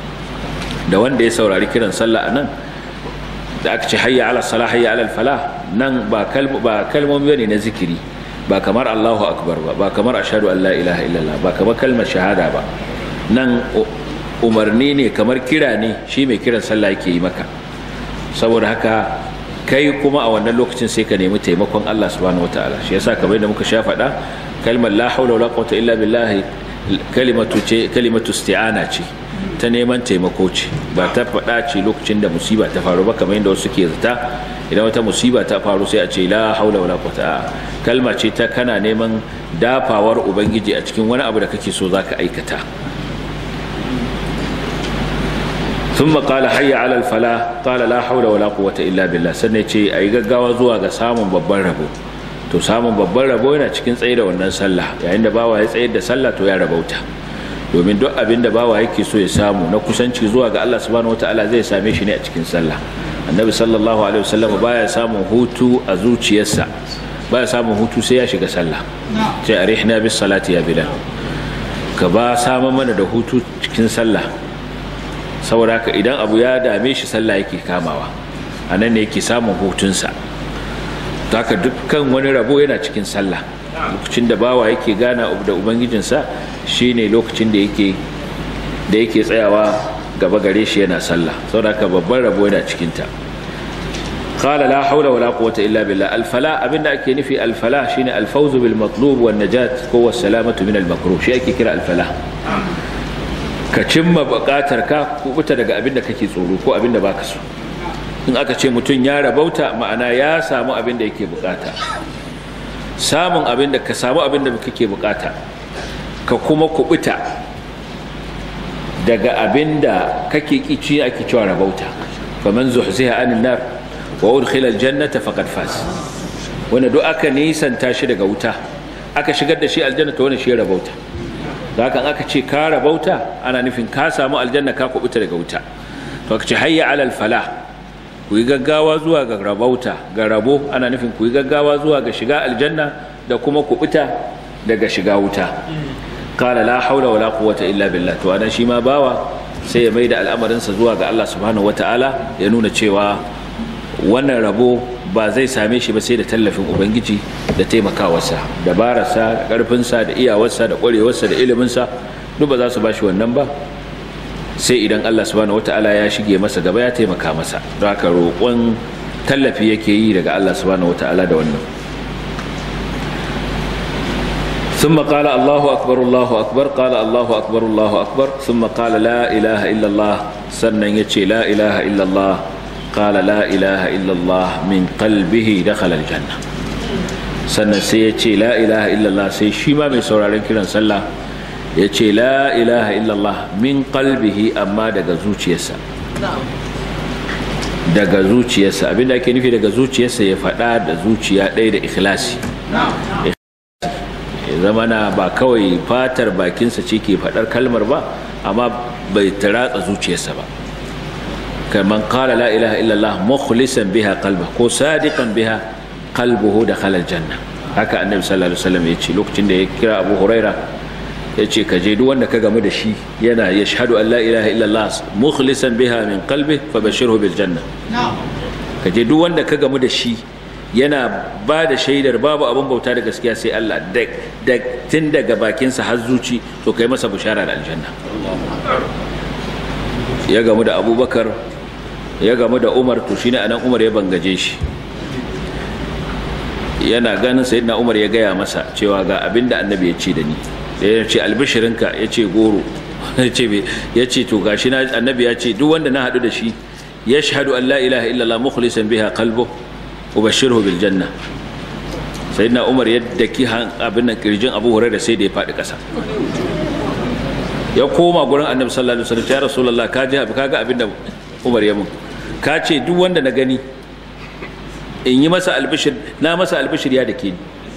da wanda ya saurari kiran sallah a nan da aka ce hayya ala salah hayya ala falah nan ba kalmomi ne na zikiri ba kamar Allahu akbar ba ba kamar ashhadu an la ilaha illallah ba kamar kalmar shahada ba nan umarni ne kamar kira ne shi mai kiran sallah yake yi maka saboda haka kai kuma a wannan lokacin sai ka nemi taimakon Allah subhanahu wataala shi yasa kamar yadda muka sha faɗa kalmar la haula wala quwwata illa billah kalimatu ce kalimatu isti'ana ce ta neman taimako ce ba ta faɗa ce lokacin da musiba ta faru ba kamar yadda wasu ke zata idan wata musiba ta faru sai a ce la haula wala quwwata kalma ce ta kana neman dafawar ubangiji a cikin wani abu da kake so zaka aikata ثم قال حي على الفلاح قال لا حول ولا قوة إلا بالله sannan ce ayi gaggawa zuwa ga samun babban rabo to samun babban rabo yana cikin tsaye da wannan sallah yayin da bawa ya tsayar da sallah to ya rabauta domin duk abin da bawa yake so ya samu na kusanci zuwa ga Allah subhanahu wataala zai same shi ne a cikin sallah annabi sallallahu alaihi wasallam baya samun hutu a zuciyarsa baya samun hutu sai ya shiga sallah sai arihna bis salati ya bilal ka ba samun mana da hutu cikin sallah saboda haka idan abu ya dame shi sallah yake kamawa a nan ne yake samun hutunsa haka dukkan wani rabo yana cikin sallah lokacin da bawa yake gana da ubangijinsa shine lokacin da yake da yake tsayawa gaba gare shi yana sallah saboda haka babban rabo yana cikinta قال لا حول ولا قوة إلا بالله الفلاح أبن أكي نفي الفلاح شين الفوز بالمطلوب والنجاة هو السلامة من المكروه شيء أكي كرا الفلاح ka cimma buƙatar ka kubuta daga abin da kake tsoro ko abin da baka so in aka ce mutum ya rabauta ma'ana ya samu abin da yake bukata samun abin da ka samu abin da kake bukata ka kuma kubuta daga abin da kake kici ake cewa rabauta faman zuhziha anin nar wa udkhila aljannata faqad faz wanda duk aka nisanta shi daga wuta aka shigar da shi aljanna to wannan shi rabauta da haka aka ce ka rabauta ana nufin ka samu aljanna ka kubuta daga wuta to aka ce hayya alal falah ku yi gaggawa zuwa ga rabauta ga rabo ana nufin ku yi gaggawa zuwa ga shiga aljanna da kuma kubuta daga shiga wuta qala la haula wala quwwata illa billah to anan shi ma bawa sai ya maida al'amarinsa zuwa ga Allah subhanahu wataala ya nuna cewa wannan rabo ba zai same shi ba sai da tallafin ubangiji da taimakawarsa dabararsa da ƙarfinsa da iyawarsa da ƙwarewarsa da iliminsa duk ba za su ba shi wannan ba sai idan allah subhanahu wata'ala ya shige masa gaba ya taimaka masa don haka roƙon tallafi yake yi daga allah subhanahu wata'ala da wannan ثم قال الله أكبر الله أكبر قال الله أكبر الله أكبر ثم قال لا إله إلا الله سنن يتشي لا إله إلا الله قال لا إله إلا الله من قلبه دخل الجنة sannan sai ya ce la ilaha illallah sai shi ma mai sauraron kiran sallah ya ce la ilaha illallah min qalbihi amma daga zuciyarsa daga zuciyarsa abinda ake nufi daga zuciyarsa ya faɗa da zuciya ɗaya da ikhlasi ya zama na ba kawai fatar bakinsa ce ke faɗar kalmar ba amma bai taratsa zuciyarsa ba كمن قال لا إله إلا الله مخلصا بها قلبه كو صادقا بها قلبه دخل الجنة haka annabi sallallahu alaihi wasallam yace lokacin da ya kira Abu Huraira yace ka je duk wanda ka gamu da shi yana yashhadu an la ilaha illallah mukhlisan biha min qalbi fabashirhu bil janna ka je duk wanda ka gamu da shi yana ba da shaidar babu abin bauta da gaskiya sai Allah da tun daga bakinsa har zuci to kai masa bishara da aljanna ya gamu da abubakar ya gamu da umar to shine anan umar ya bangaje shi yana ganin sayyidina umar ya gaya masa cewa ga abinda annabi ya ce da ni ya ce albishirinka ya ce goro ya ce to gashi na annabi ya ce duk wanda na haɗu da shi ya shahadu an la ilaha illallah mukhlisan biha qalbu ubashirhu bil janna sayyidina umar ya daki abin nan kirjin abu hurairah sai da ya faɗi ƙasa ya koma gurin annabi sallallahu alaihi wasallam ya rasulullah ka ji ka ga abin da umar ya mun ka ce duk wanda na gani in yi masa albishir na masa albishir ya dake ni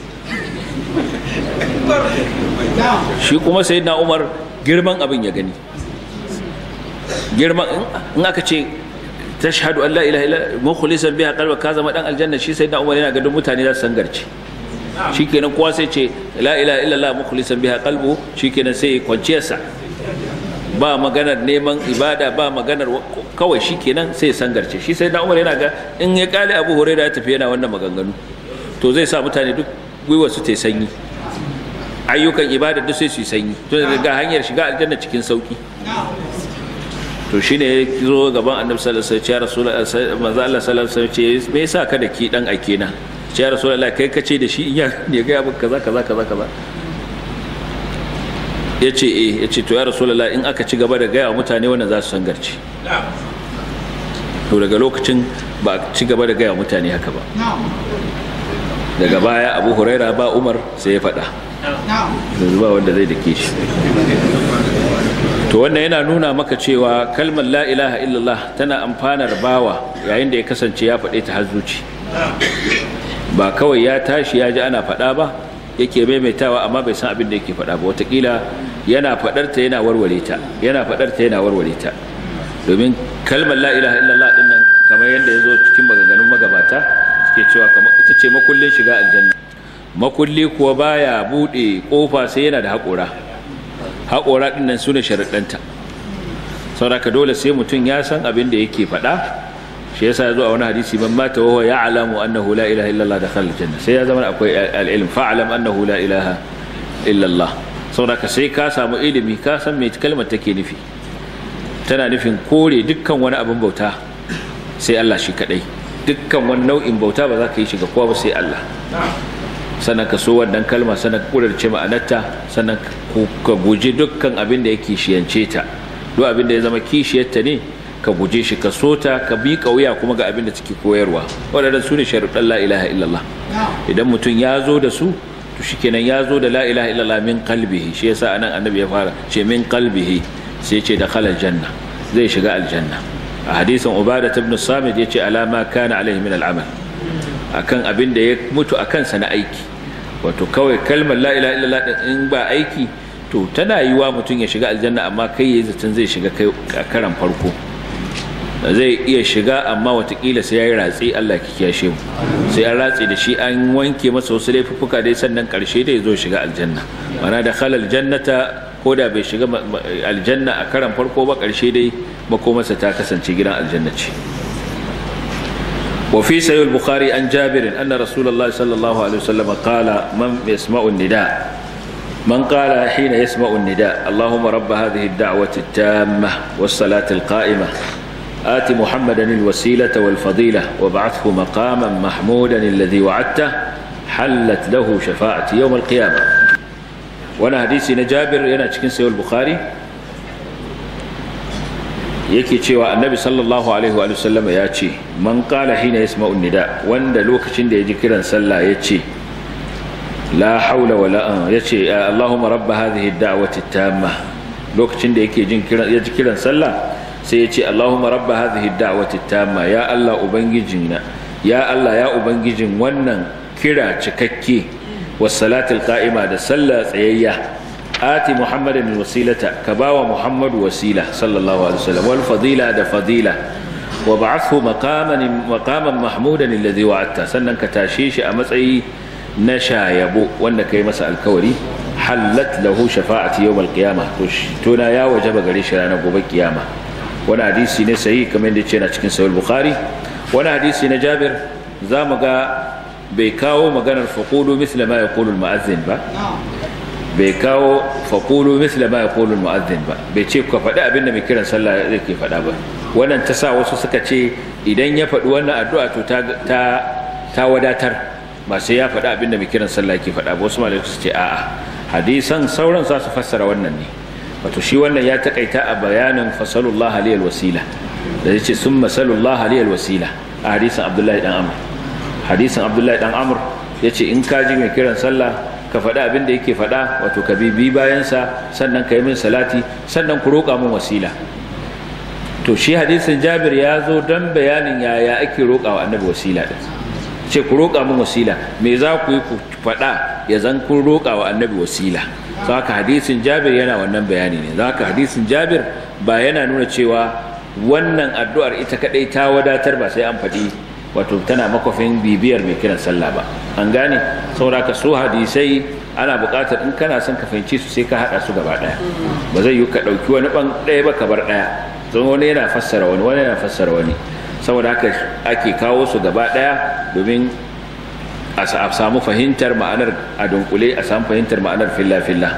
shi kuma sai na umar girman abin ya gani girman in aka ce tashhadu an la ilaha illa mukhlisan biha qalba ka zama dan aljanna shi sai na umar yana gadon mutane za su sangarci shikenan kowa sai ce la ilaha illallah mukhlisan biha qalbu shikenan sai kwanciyarsa ba maganar neman ibada ba maganar kawai shi kenan sai ya sangarce shi sai na umar yana ga in ya kale abu huraira ya tafi yana wannan maganganu to zai sa mutane duk gwiwa su ta sanyi ayyukan ibada duk sai su yi sanyi to ga hanyar shiga aljanna cikin sauki to shine ya zo gaban annabi sallallahu alaihi wasallam ya rasulullahi manzo Allah sallallahu alaihi wasallam ce me yasa ka da ki dan ake na ya rasulullahi kai kace da shi in ya ne ga abin kaza kaza kaza kaza yace eh yace to ya rasulullahi in aka ci gaba da gaya wa mutane wannan za su sangarci to daga lokacin ba a ci gaba da gaya wa mutane haka ba daga baya abu huraira ba umar sai ya faɗa yanzu ba wanda zai dake shi to wannan yana nuna maka cewa kalmar la ilaha illallah tana amfanar bawa yayin da ya kasance ya faɗe ta har zuci ba kawai ya tashi ya ji ana faɗa ba yake maimaitawa amma bai san abin da yake faɗa ba watakila yana faɗar ta yana warware ta yana faɗar ta yana warware ta domin kalmar la ilaha illallah din nan kamar yadda ya zo cikin maganganun magabata suke cewa kamar ita ce makullin shiga aljanna makulli kuwa baya buɗe ƙofa sai yana da haƙora haƙora ɗin nan su ne sharaɗanta sauraka dole sai mutum ya san abin da yake faɗa shi yasa ya zo a wani hadisi man mata wa ya alamu annahu la ilaha illallah da khalal janna sai ya zama akwai al'ilm fa'alam annahu la ilaha illallah sauraka sai ka samu ilimi ka san me kalmar take nufi tana nufin kore dukkan wani abin bauta sai Allah shi kadai dukkan wani nau'in bauta ba za ka yi shiga kowa ba sai Allah sannan ka so wannan kalma sannan ka kudurce ma'anarta sannan ka guji dukkan abin da yake shiyance ta duk abin da ya zama kishiyarta ne ka guje shi ka so ta ka bi wuya kuma ga abin da take koyarwa waɗannan su ne sharuɗan la ilaha illallah idan mutum ya zo da su to shikenan ya zo da la ilaha illallah min qalbihi shi yasa anan annabi ya fara ce min qalbihi sai ce da khalal janna zai shiga aljanna a hadisin ubada ibn samit yace alama kana alaihi min al'amal akan abin da ya mutu akan sa na aiki wato kawai kalmar la ilaha illallah din in ba aiki to tana yiwa mutum ya shiga aljanna amma kai yayi zaton zai shiga kai a karan farko zai iya shiga amma watakila sai ya yi ratsi Allah ki kiyashe mu sai an ratsi da shi an wanke masa wasu laifuffuka dai sannan karshe dai zo shiga aljanna mana da khalal jannata ko da bai shiga aljanna a karan farko ba karshe dai makomarsa ta kasance gidan aljanna ce وفي سيد البخاري عن جابر أن رسول الله صلى الله عليه وسلم قال من يسمع النداء من قال حين يسمع النداء اللهم رب هذه الدعوة التامة والصلاة القائمة آت محمدا الوسيلة والفضيلة وابعثه مقاما محمودا الذي وعدته حلت له شفاعة يوم القيامة وانا حديثي نجابر ينا تشكين سيو البخاري yake cewa annabi sallallahu alaihi wa sallama ya ce man qala hina yasma'u nida wanda lokacin da ya ji kiran sallah ya ce la haula wala an ya ce allahumma rabb hadhihi ad-da'wati tamma lokacin da yake jin kiran ya ji kiran sallah sai ya ce allahumma rabb hadhihi ad-da'wati tamma ya allah ubangijina ya allah ya ubangijin wannan kira cikakke was salatul qa'ima da sallah tsayayya آتي محمد الوسيلة كباوى محمد وسيلة صلى الله عليه وسلم والفضيلة دا فضيلة وبعثه مقاما مقاما محمودا الذي وعدته سنن كتاشيش أمسعي نشا يبو وأنك يمسأل الكوري حلت له شفاعة يوم القيامة تونا يا وجب قريش لنا قوب القيامة وانا حديثي نسعي كمان دي تشينا تشكين سوى البخاري وانا حديثي نجابر زامقا بيكاو مغانا الفقود مثل ما يقول المؤذن با bai kawo faƙulu misla ma ya ƙolin mu'azzin ba bai ce ka faɗi abin da mai kiran sallah zai ke faɗa ba wannan ta sa wasu suka ce idan ya faɗi wannan addu'a to ta wadatar ba sai ya faɗi abin da mai kiran sallah ke faɗa ba wasu malamai su ce a'a hadisan sauran za su fassara wannan ne wato shi wannan ya taƙaita a bayanin fasalullah aliyal wasila da ya ce sun masalullah aliyal wasila a hadisan abdullahi dan amur hadisan abdullahi dan amur ya ce in ka ji mai kiran sallah ka faɗi abin da yake faɗa wato ka bibi bayansa sannan ka yi min salati sannan ku roƙa min wasila to shi hadisin jabir ya zo don bayanin yaya ake roƙa wa annabi wasila ɗin ce ku roƙa min wasila me za ku yi ku faɗa ya zan kun roƙa wa annabi wasila za ka hadisin jabir yana wannan bayani ne za ka hadisin jabir ba yana nuna cewa wannan addu'ar ita kaɗai ta wadatar ba sai an faɗi wato tana makwafin bibiyar mai kiran sallah ba an gane saboda ka so hadisai ana buƙatar in kana son ka fahimci su sai ka haɗa su gaba ɗaya ba zai yi ka ɗauki wani ɓan ɗaya ba ka bar ɗaya don wani yana fassara wani wani yana fassara wani saboda haka ake kawo su gaba ɗaya domin a samu fahimtar ma'anar a dunkule a samu fahimtar ma'anar filla-filla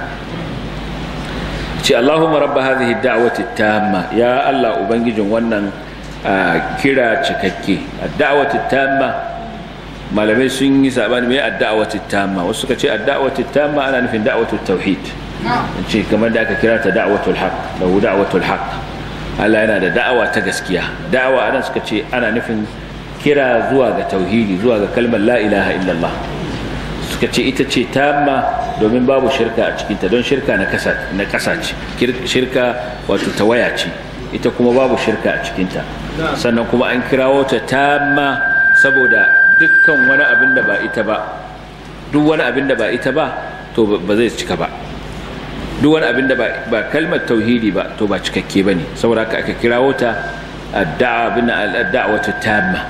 ce Allahumma rabba hadhihi da'wati tamma ya Allah ubangijin wannan kira cikakke ad-da'wati tamma malamai sun yi sabani mai ad-da'wati tamma wasu suka ce ad-da'wati tamma ana nufin da'watu tauhid ce kamar da aka kira ta da'watul haqq lahu da'watul haqq Allah yana da da'awa ta gaskiya da'awa anan suka ce ana nufin kira zuwa ga tauhidi zuwa ga kalmar la ilaha illallah suka ce ita ce tamma domin babu shirka a cikinta don shirka na kasa ce shirka wato tawaya ce ita kuma babu shirka a cikinta sannan kuma an kirawo ta tamma saboda dukkan wani abin da ba ita ba duk wani abin da ba ita ba to ba zai cika ba duk wani abin da ba kalmar tauhidi ba to ba cikakke ba ne saboda haka aka kirawo ta adda'awatu tamma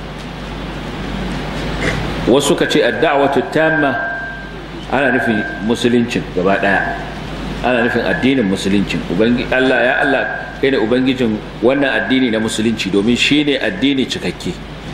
wasu ka ce adda'awatu tamma ana nufin musuluncin gaba daya ana nufin addinin musuluncin Allah ya Allah kai ne ubangijin wannan addini na musulunci domin shi ne addini cikakke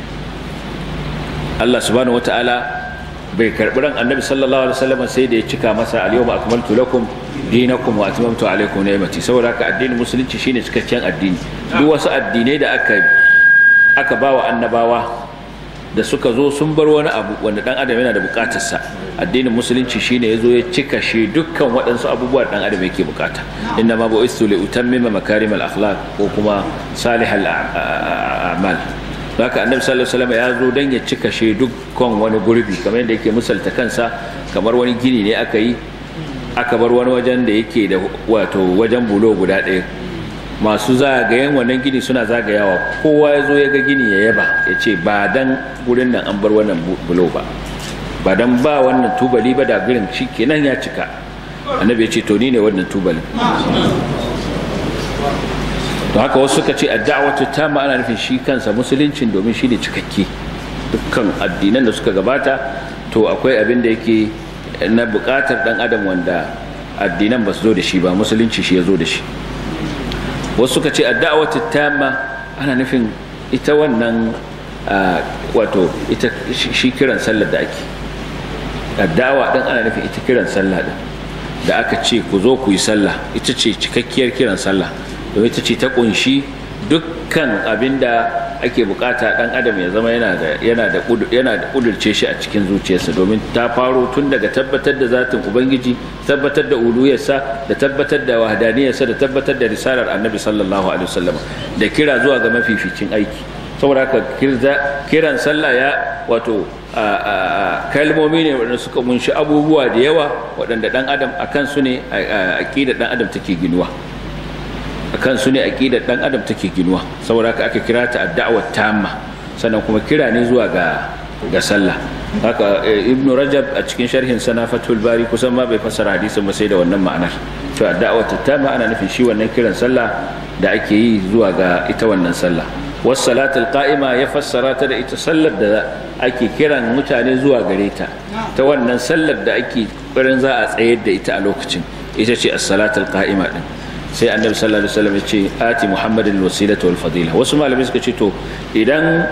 Allah subhanahu wata'ala bai karbi ran annabi sallallahu alaihi wasallam sai da ya cika masa al-yawma akmaltu lakum dinakum wa atmamtu alaykum ni'mati saboda haka addinin musulunci shine cikakken addini duk wasu addinai da aka aka bawa annabawa da suka zo sun bar wani abu wanda dan adam yana da bukatarsa addinin musulunci shine yazo ya cika shi dukkan waɗansu abubuwa dan adam yake bukata inna ma bu'istu li utammima makarimal akhlaq ko kuma salihal a'mal haka annabi sallallahu alaihi wasallam ya zo dan ya cika shi dukkan wani gurbi kamar yadda yake misalta kansa kamar wani gini ne aka yi aka bar wani wajen da yake da wato wajen bulo guda ɗaya masu zagayen wannan gini suna zagayawa kowa ya zo ya ga gini ya yaba ya ce ba dan gurin nan an bar wannan bulo ba ba dan ba wannan tubali ba da gurin shi kenan ya cika annabi ya ce to ni ne wannan tubalin to haka wasu suka ce adda'watu tamma ana nufin shi kansa musuluncin domin shi ne cikakke dukkan addinan da suka gabata to akwai abin da yake na bukatar dan adam wanda addinan ba su zo da shi ba musulunci shi ya zo da shi wasu suka ce adda'watu tamma ana nufin ita wannan wato ita shi kiran sallar da ake addawa din ana nufin ita kiran sallah din da aka ce ku zo ku yi sallah ita ce cikakkiyar kiran sallah domin ita ce ta kunshi dukkan abinda ake bukata dan adam ya zama yana da yana da yana da kudurce shi a cikin zuciyarsa domin ta faro tun daga tabbatar da zatin ubangiji tabbatar da uluyarsa da tabbatar da wahdaniyarsa da tabbatar da risalar annabi sallallahu alaihi wasallam da kira zuwa ga mafificin aiki saboda haka kiran sallah ya wato kalmomi ne waɗanda suka munshi abubuwa da yawa waɗanda ɗan adam a kansu ne aƙidar ɗan adam take ginuwa a kansu ne aƙidar ɗan adam take ginuwa saboda haka aka kira ta adda'awar tamma sannan kuma kira ne zuwa ga ga sallah haka ibn rajab a cikin sharhin sana fatul bari kusan ma bai fassara hadisin ba sai da wannan ma'anar to adda'awar tamma ana nufin shi wannan kiran sallah da ake yi zuwa ga ita wannan sallah wasalatul qa'ima ya fassara ta da ita sallar da ake kiran mutane zuwa gare ta ta wannan sallar da ake ƙoƙarin za a tsayar da ita a lokacin ita ce as-salatul qa'ima din sai annabi sallallahu alaihi wasallam ya ce ati muhammadin wasilata wal fadila wasu malamai suka ce to idan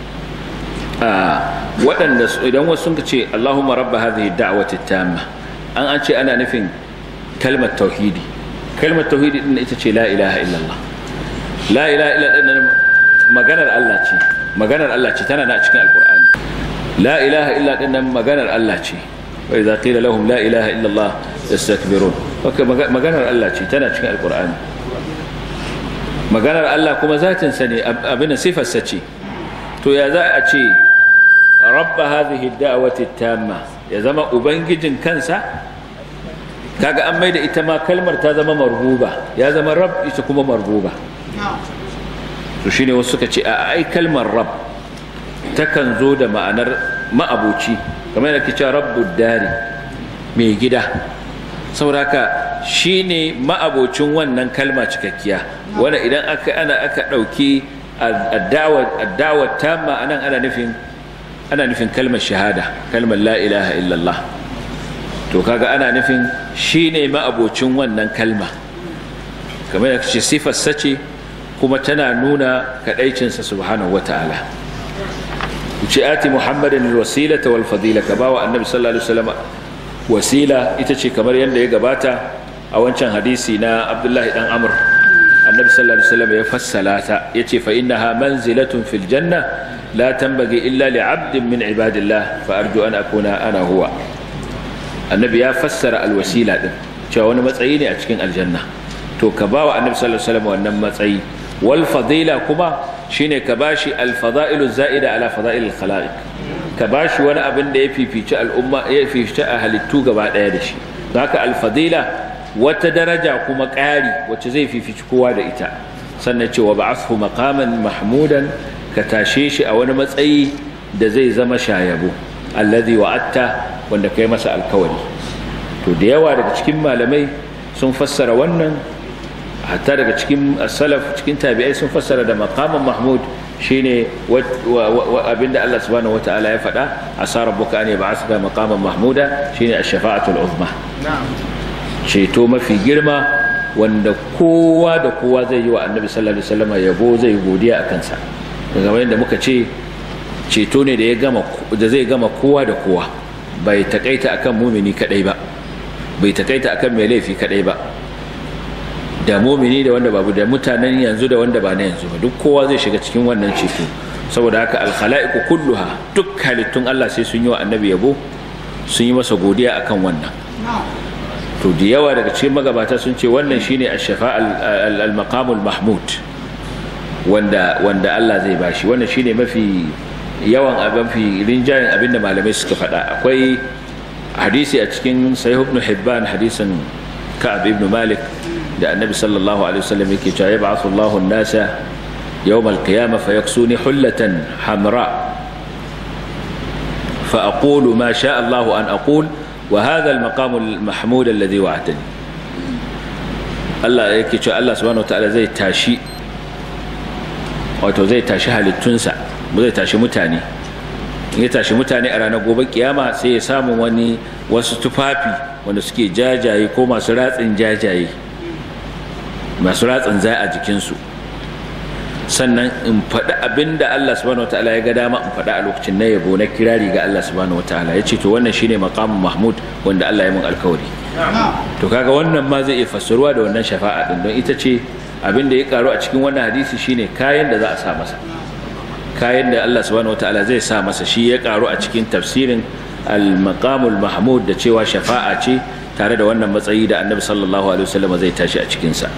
waɗanda idan wasu sun ce Allahumma rabba hadhihi da'wati tamma an an ce ana nufin kalmar tauhidi kalmar tauhidi din ita ce la ilaha illallah la ilaha illallah maganar Allah ce maganar Allah ce tana na cikin alkur'ani la ilaha illa dinnan maganar Allah ce wa idza qila lahum la ilaha illa Allah yastakbirun haka maganar Allah ce tana cikin alkur'ani maganar Allah kuma zatin sa ne abin sifar sa ce to ya za a ce rabba hadhihi da'wati tamma ya zama ubangijin kansa kaga an maida ita ma kalmar ta zama marbuba ya zama rabb ita kuma marbuba to shine wasu suka ce a ai kalmar rab takan zo da ma'anar ma'abuci kamar yadda cewa rabbud dari mai gida sauraka shine ma'abocin wannan kalma cikakkiya wanda idan aka ana aka dauki addawa tamma anan ana nufin ana nufin kalmar shahada kalmar la ilaha illallah to kaga ana nufin shine ma'abocin wannan kalma kamar yadda ce sifar sace kuma tana nuna kadaicinsa subhanahu wata'ala ce ati muhammadin alwasilata wal fadila ka bawa annabi sallallahu alaihi wasallam wasila ita ce kamar yadda ya gabata a wancan hadisi na abdullahi dan amr annabi sallallahu alaihi wasallam ya fassala ta yace fa innaha manzilatun fil janna la tanbaghi illa li 'abdin min ibadillah fa arju an akuna ana huwa annabi ya fassara alwasila din cewa wani matsayi ne a cikin aljanna to ka bawa annabi sallallahu alaihi wasallam wannan matsayi wal fadila kuma shine ka bashi al fadailu zaida ala fadail al khalaiq ka bashi wani abin da ya fifici al'umma ya fifici a halittu gaba daya da shi haka al fadila wata daraja kuma ƙari wacce zai fifici kowa da ita sannan cewa ba'athu maqaman mahmudan ka tashe shi a wani matsayi da zai zama shayabo alladhi wa'atta wanda kai masa alkawari to da yawa daga cikin malamai sun fassara wannan hatta daga cikin salaf cikin tabi'ai sun fassara da maqaman mahmud shine abinda Allah subhanahu wataala ya faɗa asa rabbuka an yab'athaka maqaman mahmuda shine ash-shafa'atul uzma ceto mafi girma wanda kowa da kowa zai yi wa annabi sallallahu alaihi wasallam yabo zai godiya a kansa daga yadda muka ce ceto ne da ya gama da zai gama kowa da kowa bai takaita akan mumini kadai ba bai takaita akan mai laifi kadai ba da mumini da wanda babu da mutanen yanzu da wanda ba na yanzu ba duk kowa zai shiga cikin wannan ceto saboda haka alkhala'iku kulluha duk halittun Allah sai sun yi wa annabi yabo sun yi masa godiya akan wannan to da yawa daga cikin magabata sun ce wannan shine ash-shafa al-maqamul mahmud wanda wanda Allah zai bashi wannan shine mafi yawan abin fi rinjayen abinda malamai suka faɗa akwai hadisi a cikin sahih ibn hibban hadisin ka'ab ibn malik da annabi sallallahu alaihi wasallam yake cewa yab'athu Allahu an-nasa yawm al-qiyamah fayaksuni hullatan hamra فأقول ما شاء الله أن أقول وهذا المقام المحمود الذي وعدني Allah yake cewa Allah subhanahu wataala zai tashi wato zai tashi halittunsa zai tashi mutane in ya tashi mutane a ranar gobe kiyama sai ya samu wani wasu tufafi wanda suke jajaye ko masu ratsin jajaye masu ratsin zai a jikinsu sannan in faɗi abin da Allah subhanahu wataala ya ga dama in faɗi a lokacin na yabo na kirari ga Allah subhanahu wataala ya ce to wannan shine maqamin mahmud wanda Allah ya mun alkawari to kaga wannan ma zai iya fassaruwa da wannan shafa'a din don ita ce abin da ya karu a cikin wannan hadisi shine kayan da za a sa masa kayan da Allah subhanahu wataala zai sa masa shi ya karu a cikin tafsirin al-maqamul mahmud da cewa shafa'a ce tare da wannan matsayi da annabi sallallahu alaihi wasallam zai tashi a cikin sa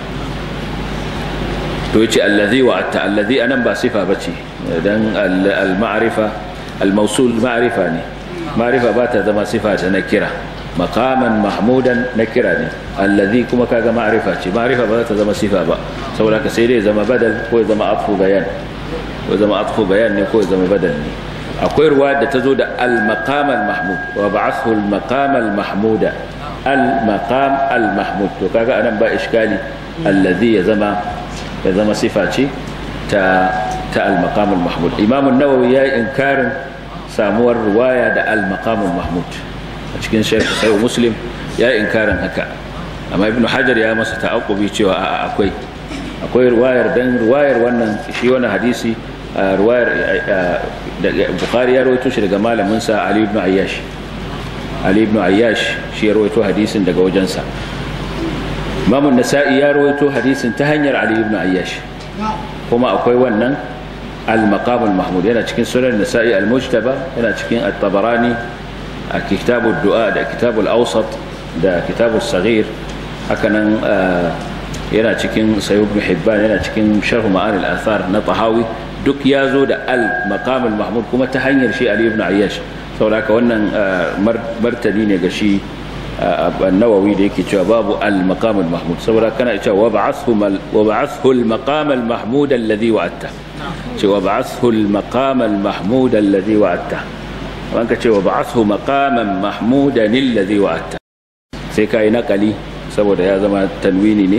to yace allazi wa'atta allazi anan ba sifa bace dan al-ma'rifa al-mawsul ma'rifa ne ma'rifa ba ta zama sifa ta nakira maqaman mahmudan nakira ne allazi kuma kaga ma'rifa ce ma'rifa ba za ta zama sifa ba saboda ka sai dai zama badal ko ya zama atfu bayan ko zama atfu bayan ne ko ya zama badal ne akwai ruwa da ta zo da al-maqam al-mahmud wa ba'athu al-maqam al-mahmuda al-maqam al-mahmud to kaga anan ba iskali allazi ya zama ya zama sifa ce ta ta al-maqam al-mahmud imam an-nawawi ya inkarin samuwar ruwaya da al-maqam al-mahmud a cikin sharh sahih muslim ya inkarin haka amma ibnu hajar ya masa ta'aqqubi cewa a akwai akwai ruwayar dan ruwayar wannan shi wannan hadisi ruwayar da bukhari ya rawaito shi daga malamin sa ali ibn ayyash ali ibn ayyash shi ya rawaito hadisin daga wajensa Imam Nasa'i ya rawaito hadisin ta hanyar Ali ibn Ayyash kuma akwai wannan al-maqam al-mahmud yana cikin sunan Nasa'i al-Mujtaba yana cikin at-Tabarani a kitab ad-du'a da kitab al-awsat da kitab as-saghir hakanan yana cikin Sahih ibn Hibban yana cikin sharh ma'ani al-athar na Tahawi duk ya zo da al-maqam al-mahmud kuma ta hanyar shi Ali ibn Ayyash saboda haka wannan martani ne ga shi النووي da yake cewa babu al-maqam al-mahmud saboda kana cewa wa ba'athu wa ba'athu al-maqam al-mahmud alladhi wa'atta cewa ba'athu al-maqam al-mahmud alladhi wa'atta wanka cewa ba'athu maqaman mahmudan alladhi wa'atta sai kai nakali saboda ya zama tanwini ne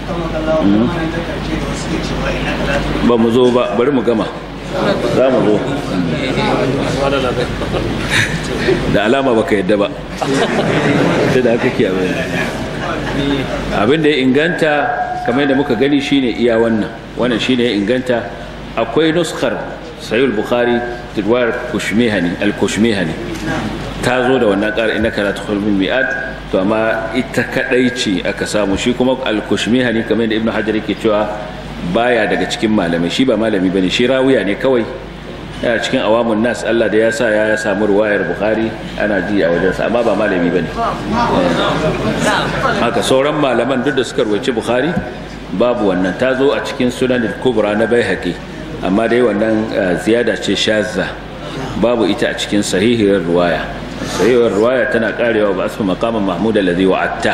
ba mu zo ba bari mu gama za mu zo da alama baka yadda ba ta da haka kiyaye abin da ya inganta kamar yadda muka gani shine iya wannan wannan shine ya inganta akwai nuskar sahih al-bukhari riwayar kushmihani al-kushmihani ta zo da wannan ƙara innaka la tukhul min mi'ad to amma ita kadai ce aka samu shi kuma al-kushmihani kamar da ibnu hajar yake cewa baya daga cikin malamai shi ba malami bane shi rawiya ne kawai yana cikin awamun nas Allah da ya sa ya samu ruwayar bukhari ana ji a wajensa amma ba malami bane haka sauran malaman duk da suka ruwaci bukhari babu wannan ta zo a cikin sunan kubra na baihaqi amma dai wannan ziyada ce shazza babu ita a cikin sahihiyar ruwaya sahihiyar ruwaya tana karewa ba asma maqaman mahmud alladhi wa'atta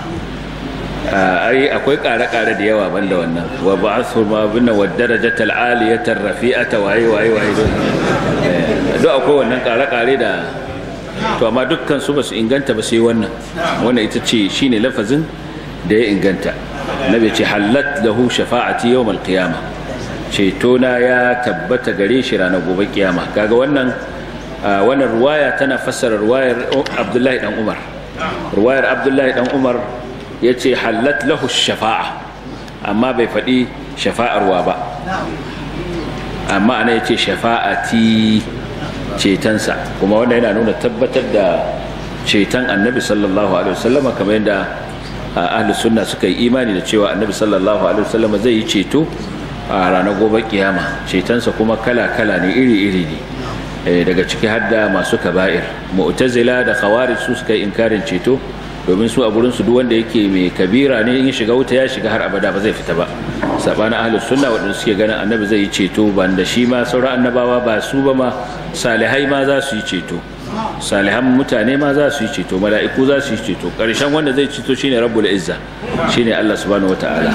ai akwai kare-kare da yawa banda wannan wa ba'athu ma binna wa darajatal aliyata rafi'ata wa ayi wa ayi wa ayi duk akwai wannan kare-kare da to amma dukkan su basu inganta ba sai wannan wannan ita ce shine lafazin da ya inganta nabi ce halat lahu shafa'ati yawm al-qiyamah ceto na ya tabbata gare shi ranar gobe kiyama kaga wannan wannan ruwaya tana fassara ruwayar Abdullahi dan Umar ruwayar Abdullahi dan Umar ya ce halat lahu shafa'a amma bai faɗi shafa'arwa ba amma ana ya ce shafa'ati cetonsa kuma wanda yana nuna tabbatar da ceton annabi sallallahu alaihi wasallama kamar yadda ahli sunna suka yi imani da cewa annabi sallallahu alaihi wasallama zai yi ceto a ranar gobe kiyama cetonsa kuma kala-kala ne iri-iri ne daga ciki har da masu kaba'ir mu'tazila da khawarij su suka yi inkarin ceto domin su a gurin su duk wanda yake mai kabira ne in shiga wuta ya shiga har abada ba zai fita ba sabanin ahlus sunna wadanda suke ganin annabi zai yi ceto ban da shi ma sauran annabawa ba su ba ma salihai ma za su yi ceto salihan mutane ma za su yi ceto mala'iku za su yi ceto karshen wanda zai ceto shine rabbul izza shine Allah subhanahu wataala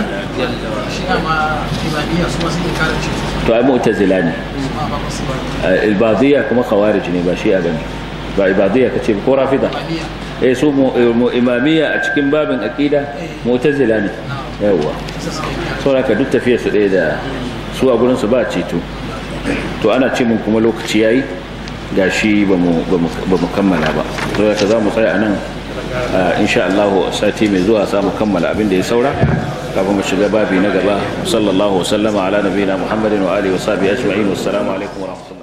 to ai mu'tazila ne ibadiyya kuma khawarij ne ba shi a gani ba ibadiyya kace ko rafida eh su imamiyya a cikin babin aqida mu'tazila ne yawa saboda ka duk tafiya su ɗaya da su a gurin su ba ceto to ana ce mun kuma lokaci yayi gashi ba mu ba mu kammala ba saboda ka za mu tsaya anan insha Allah sati mai zuwa za mu kammala abin da ya saura kafin mu shiga babi na gaba sallallahu wasallama ala nabiyina muhammadin wa alihi wa sahbihi ajma'in wassalamu alaikum wa rahmatullahi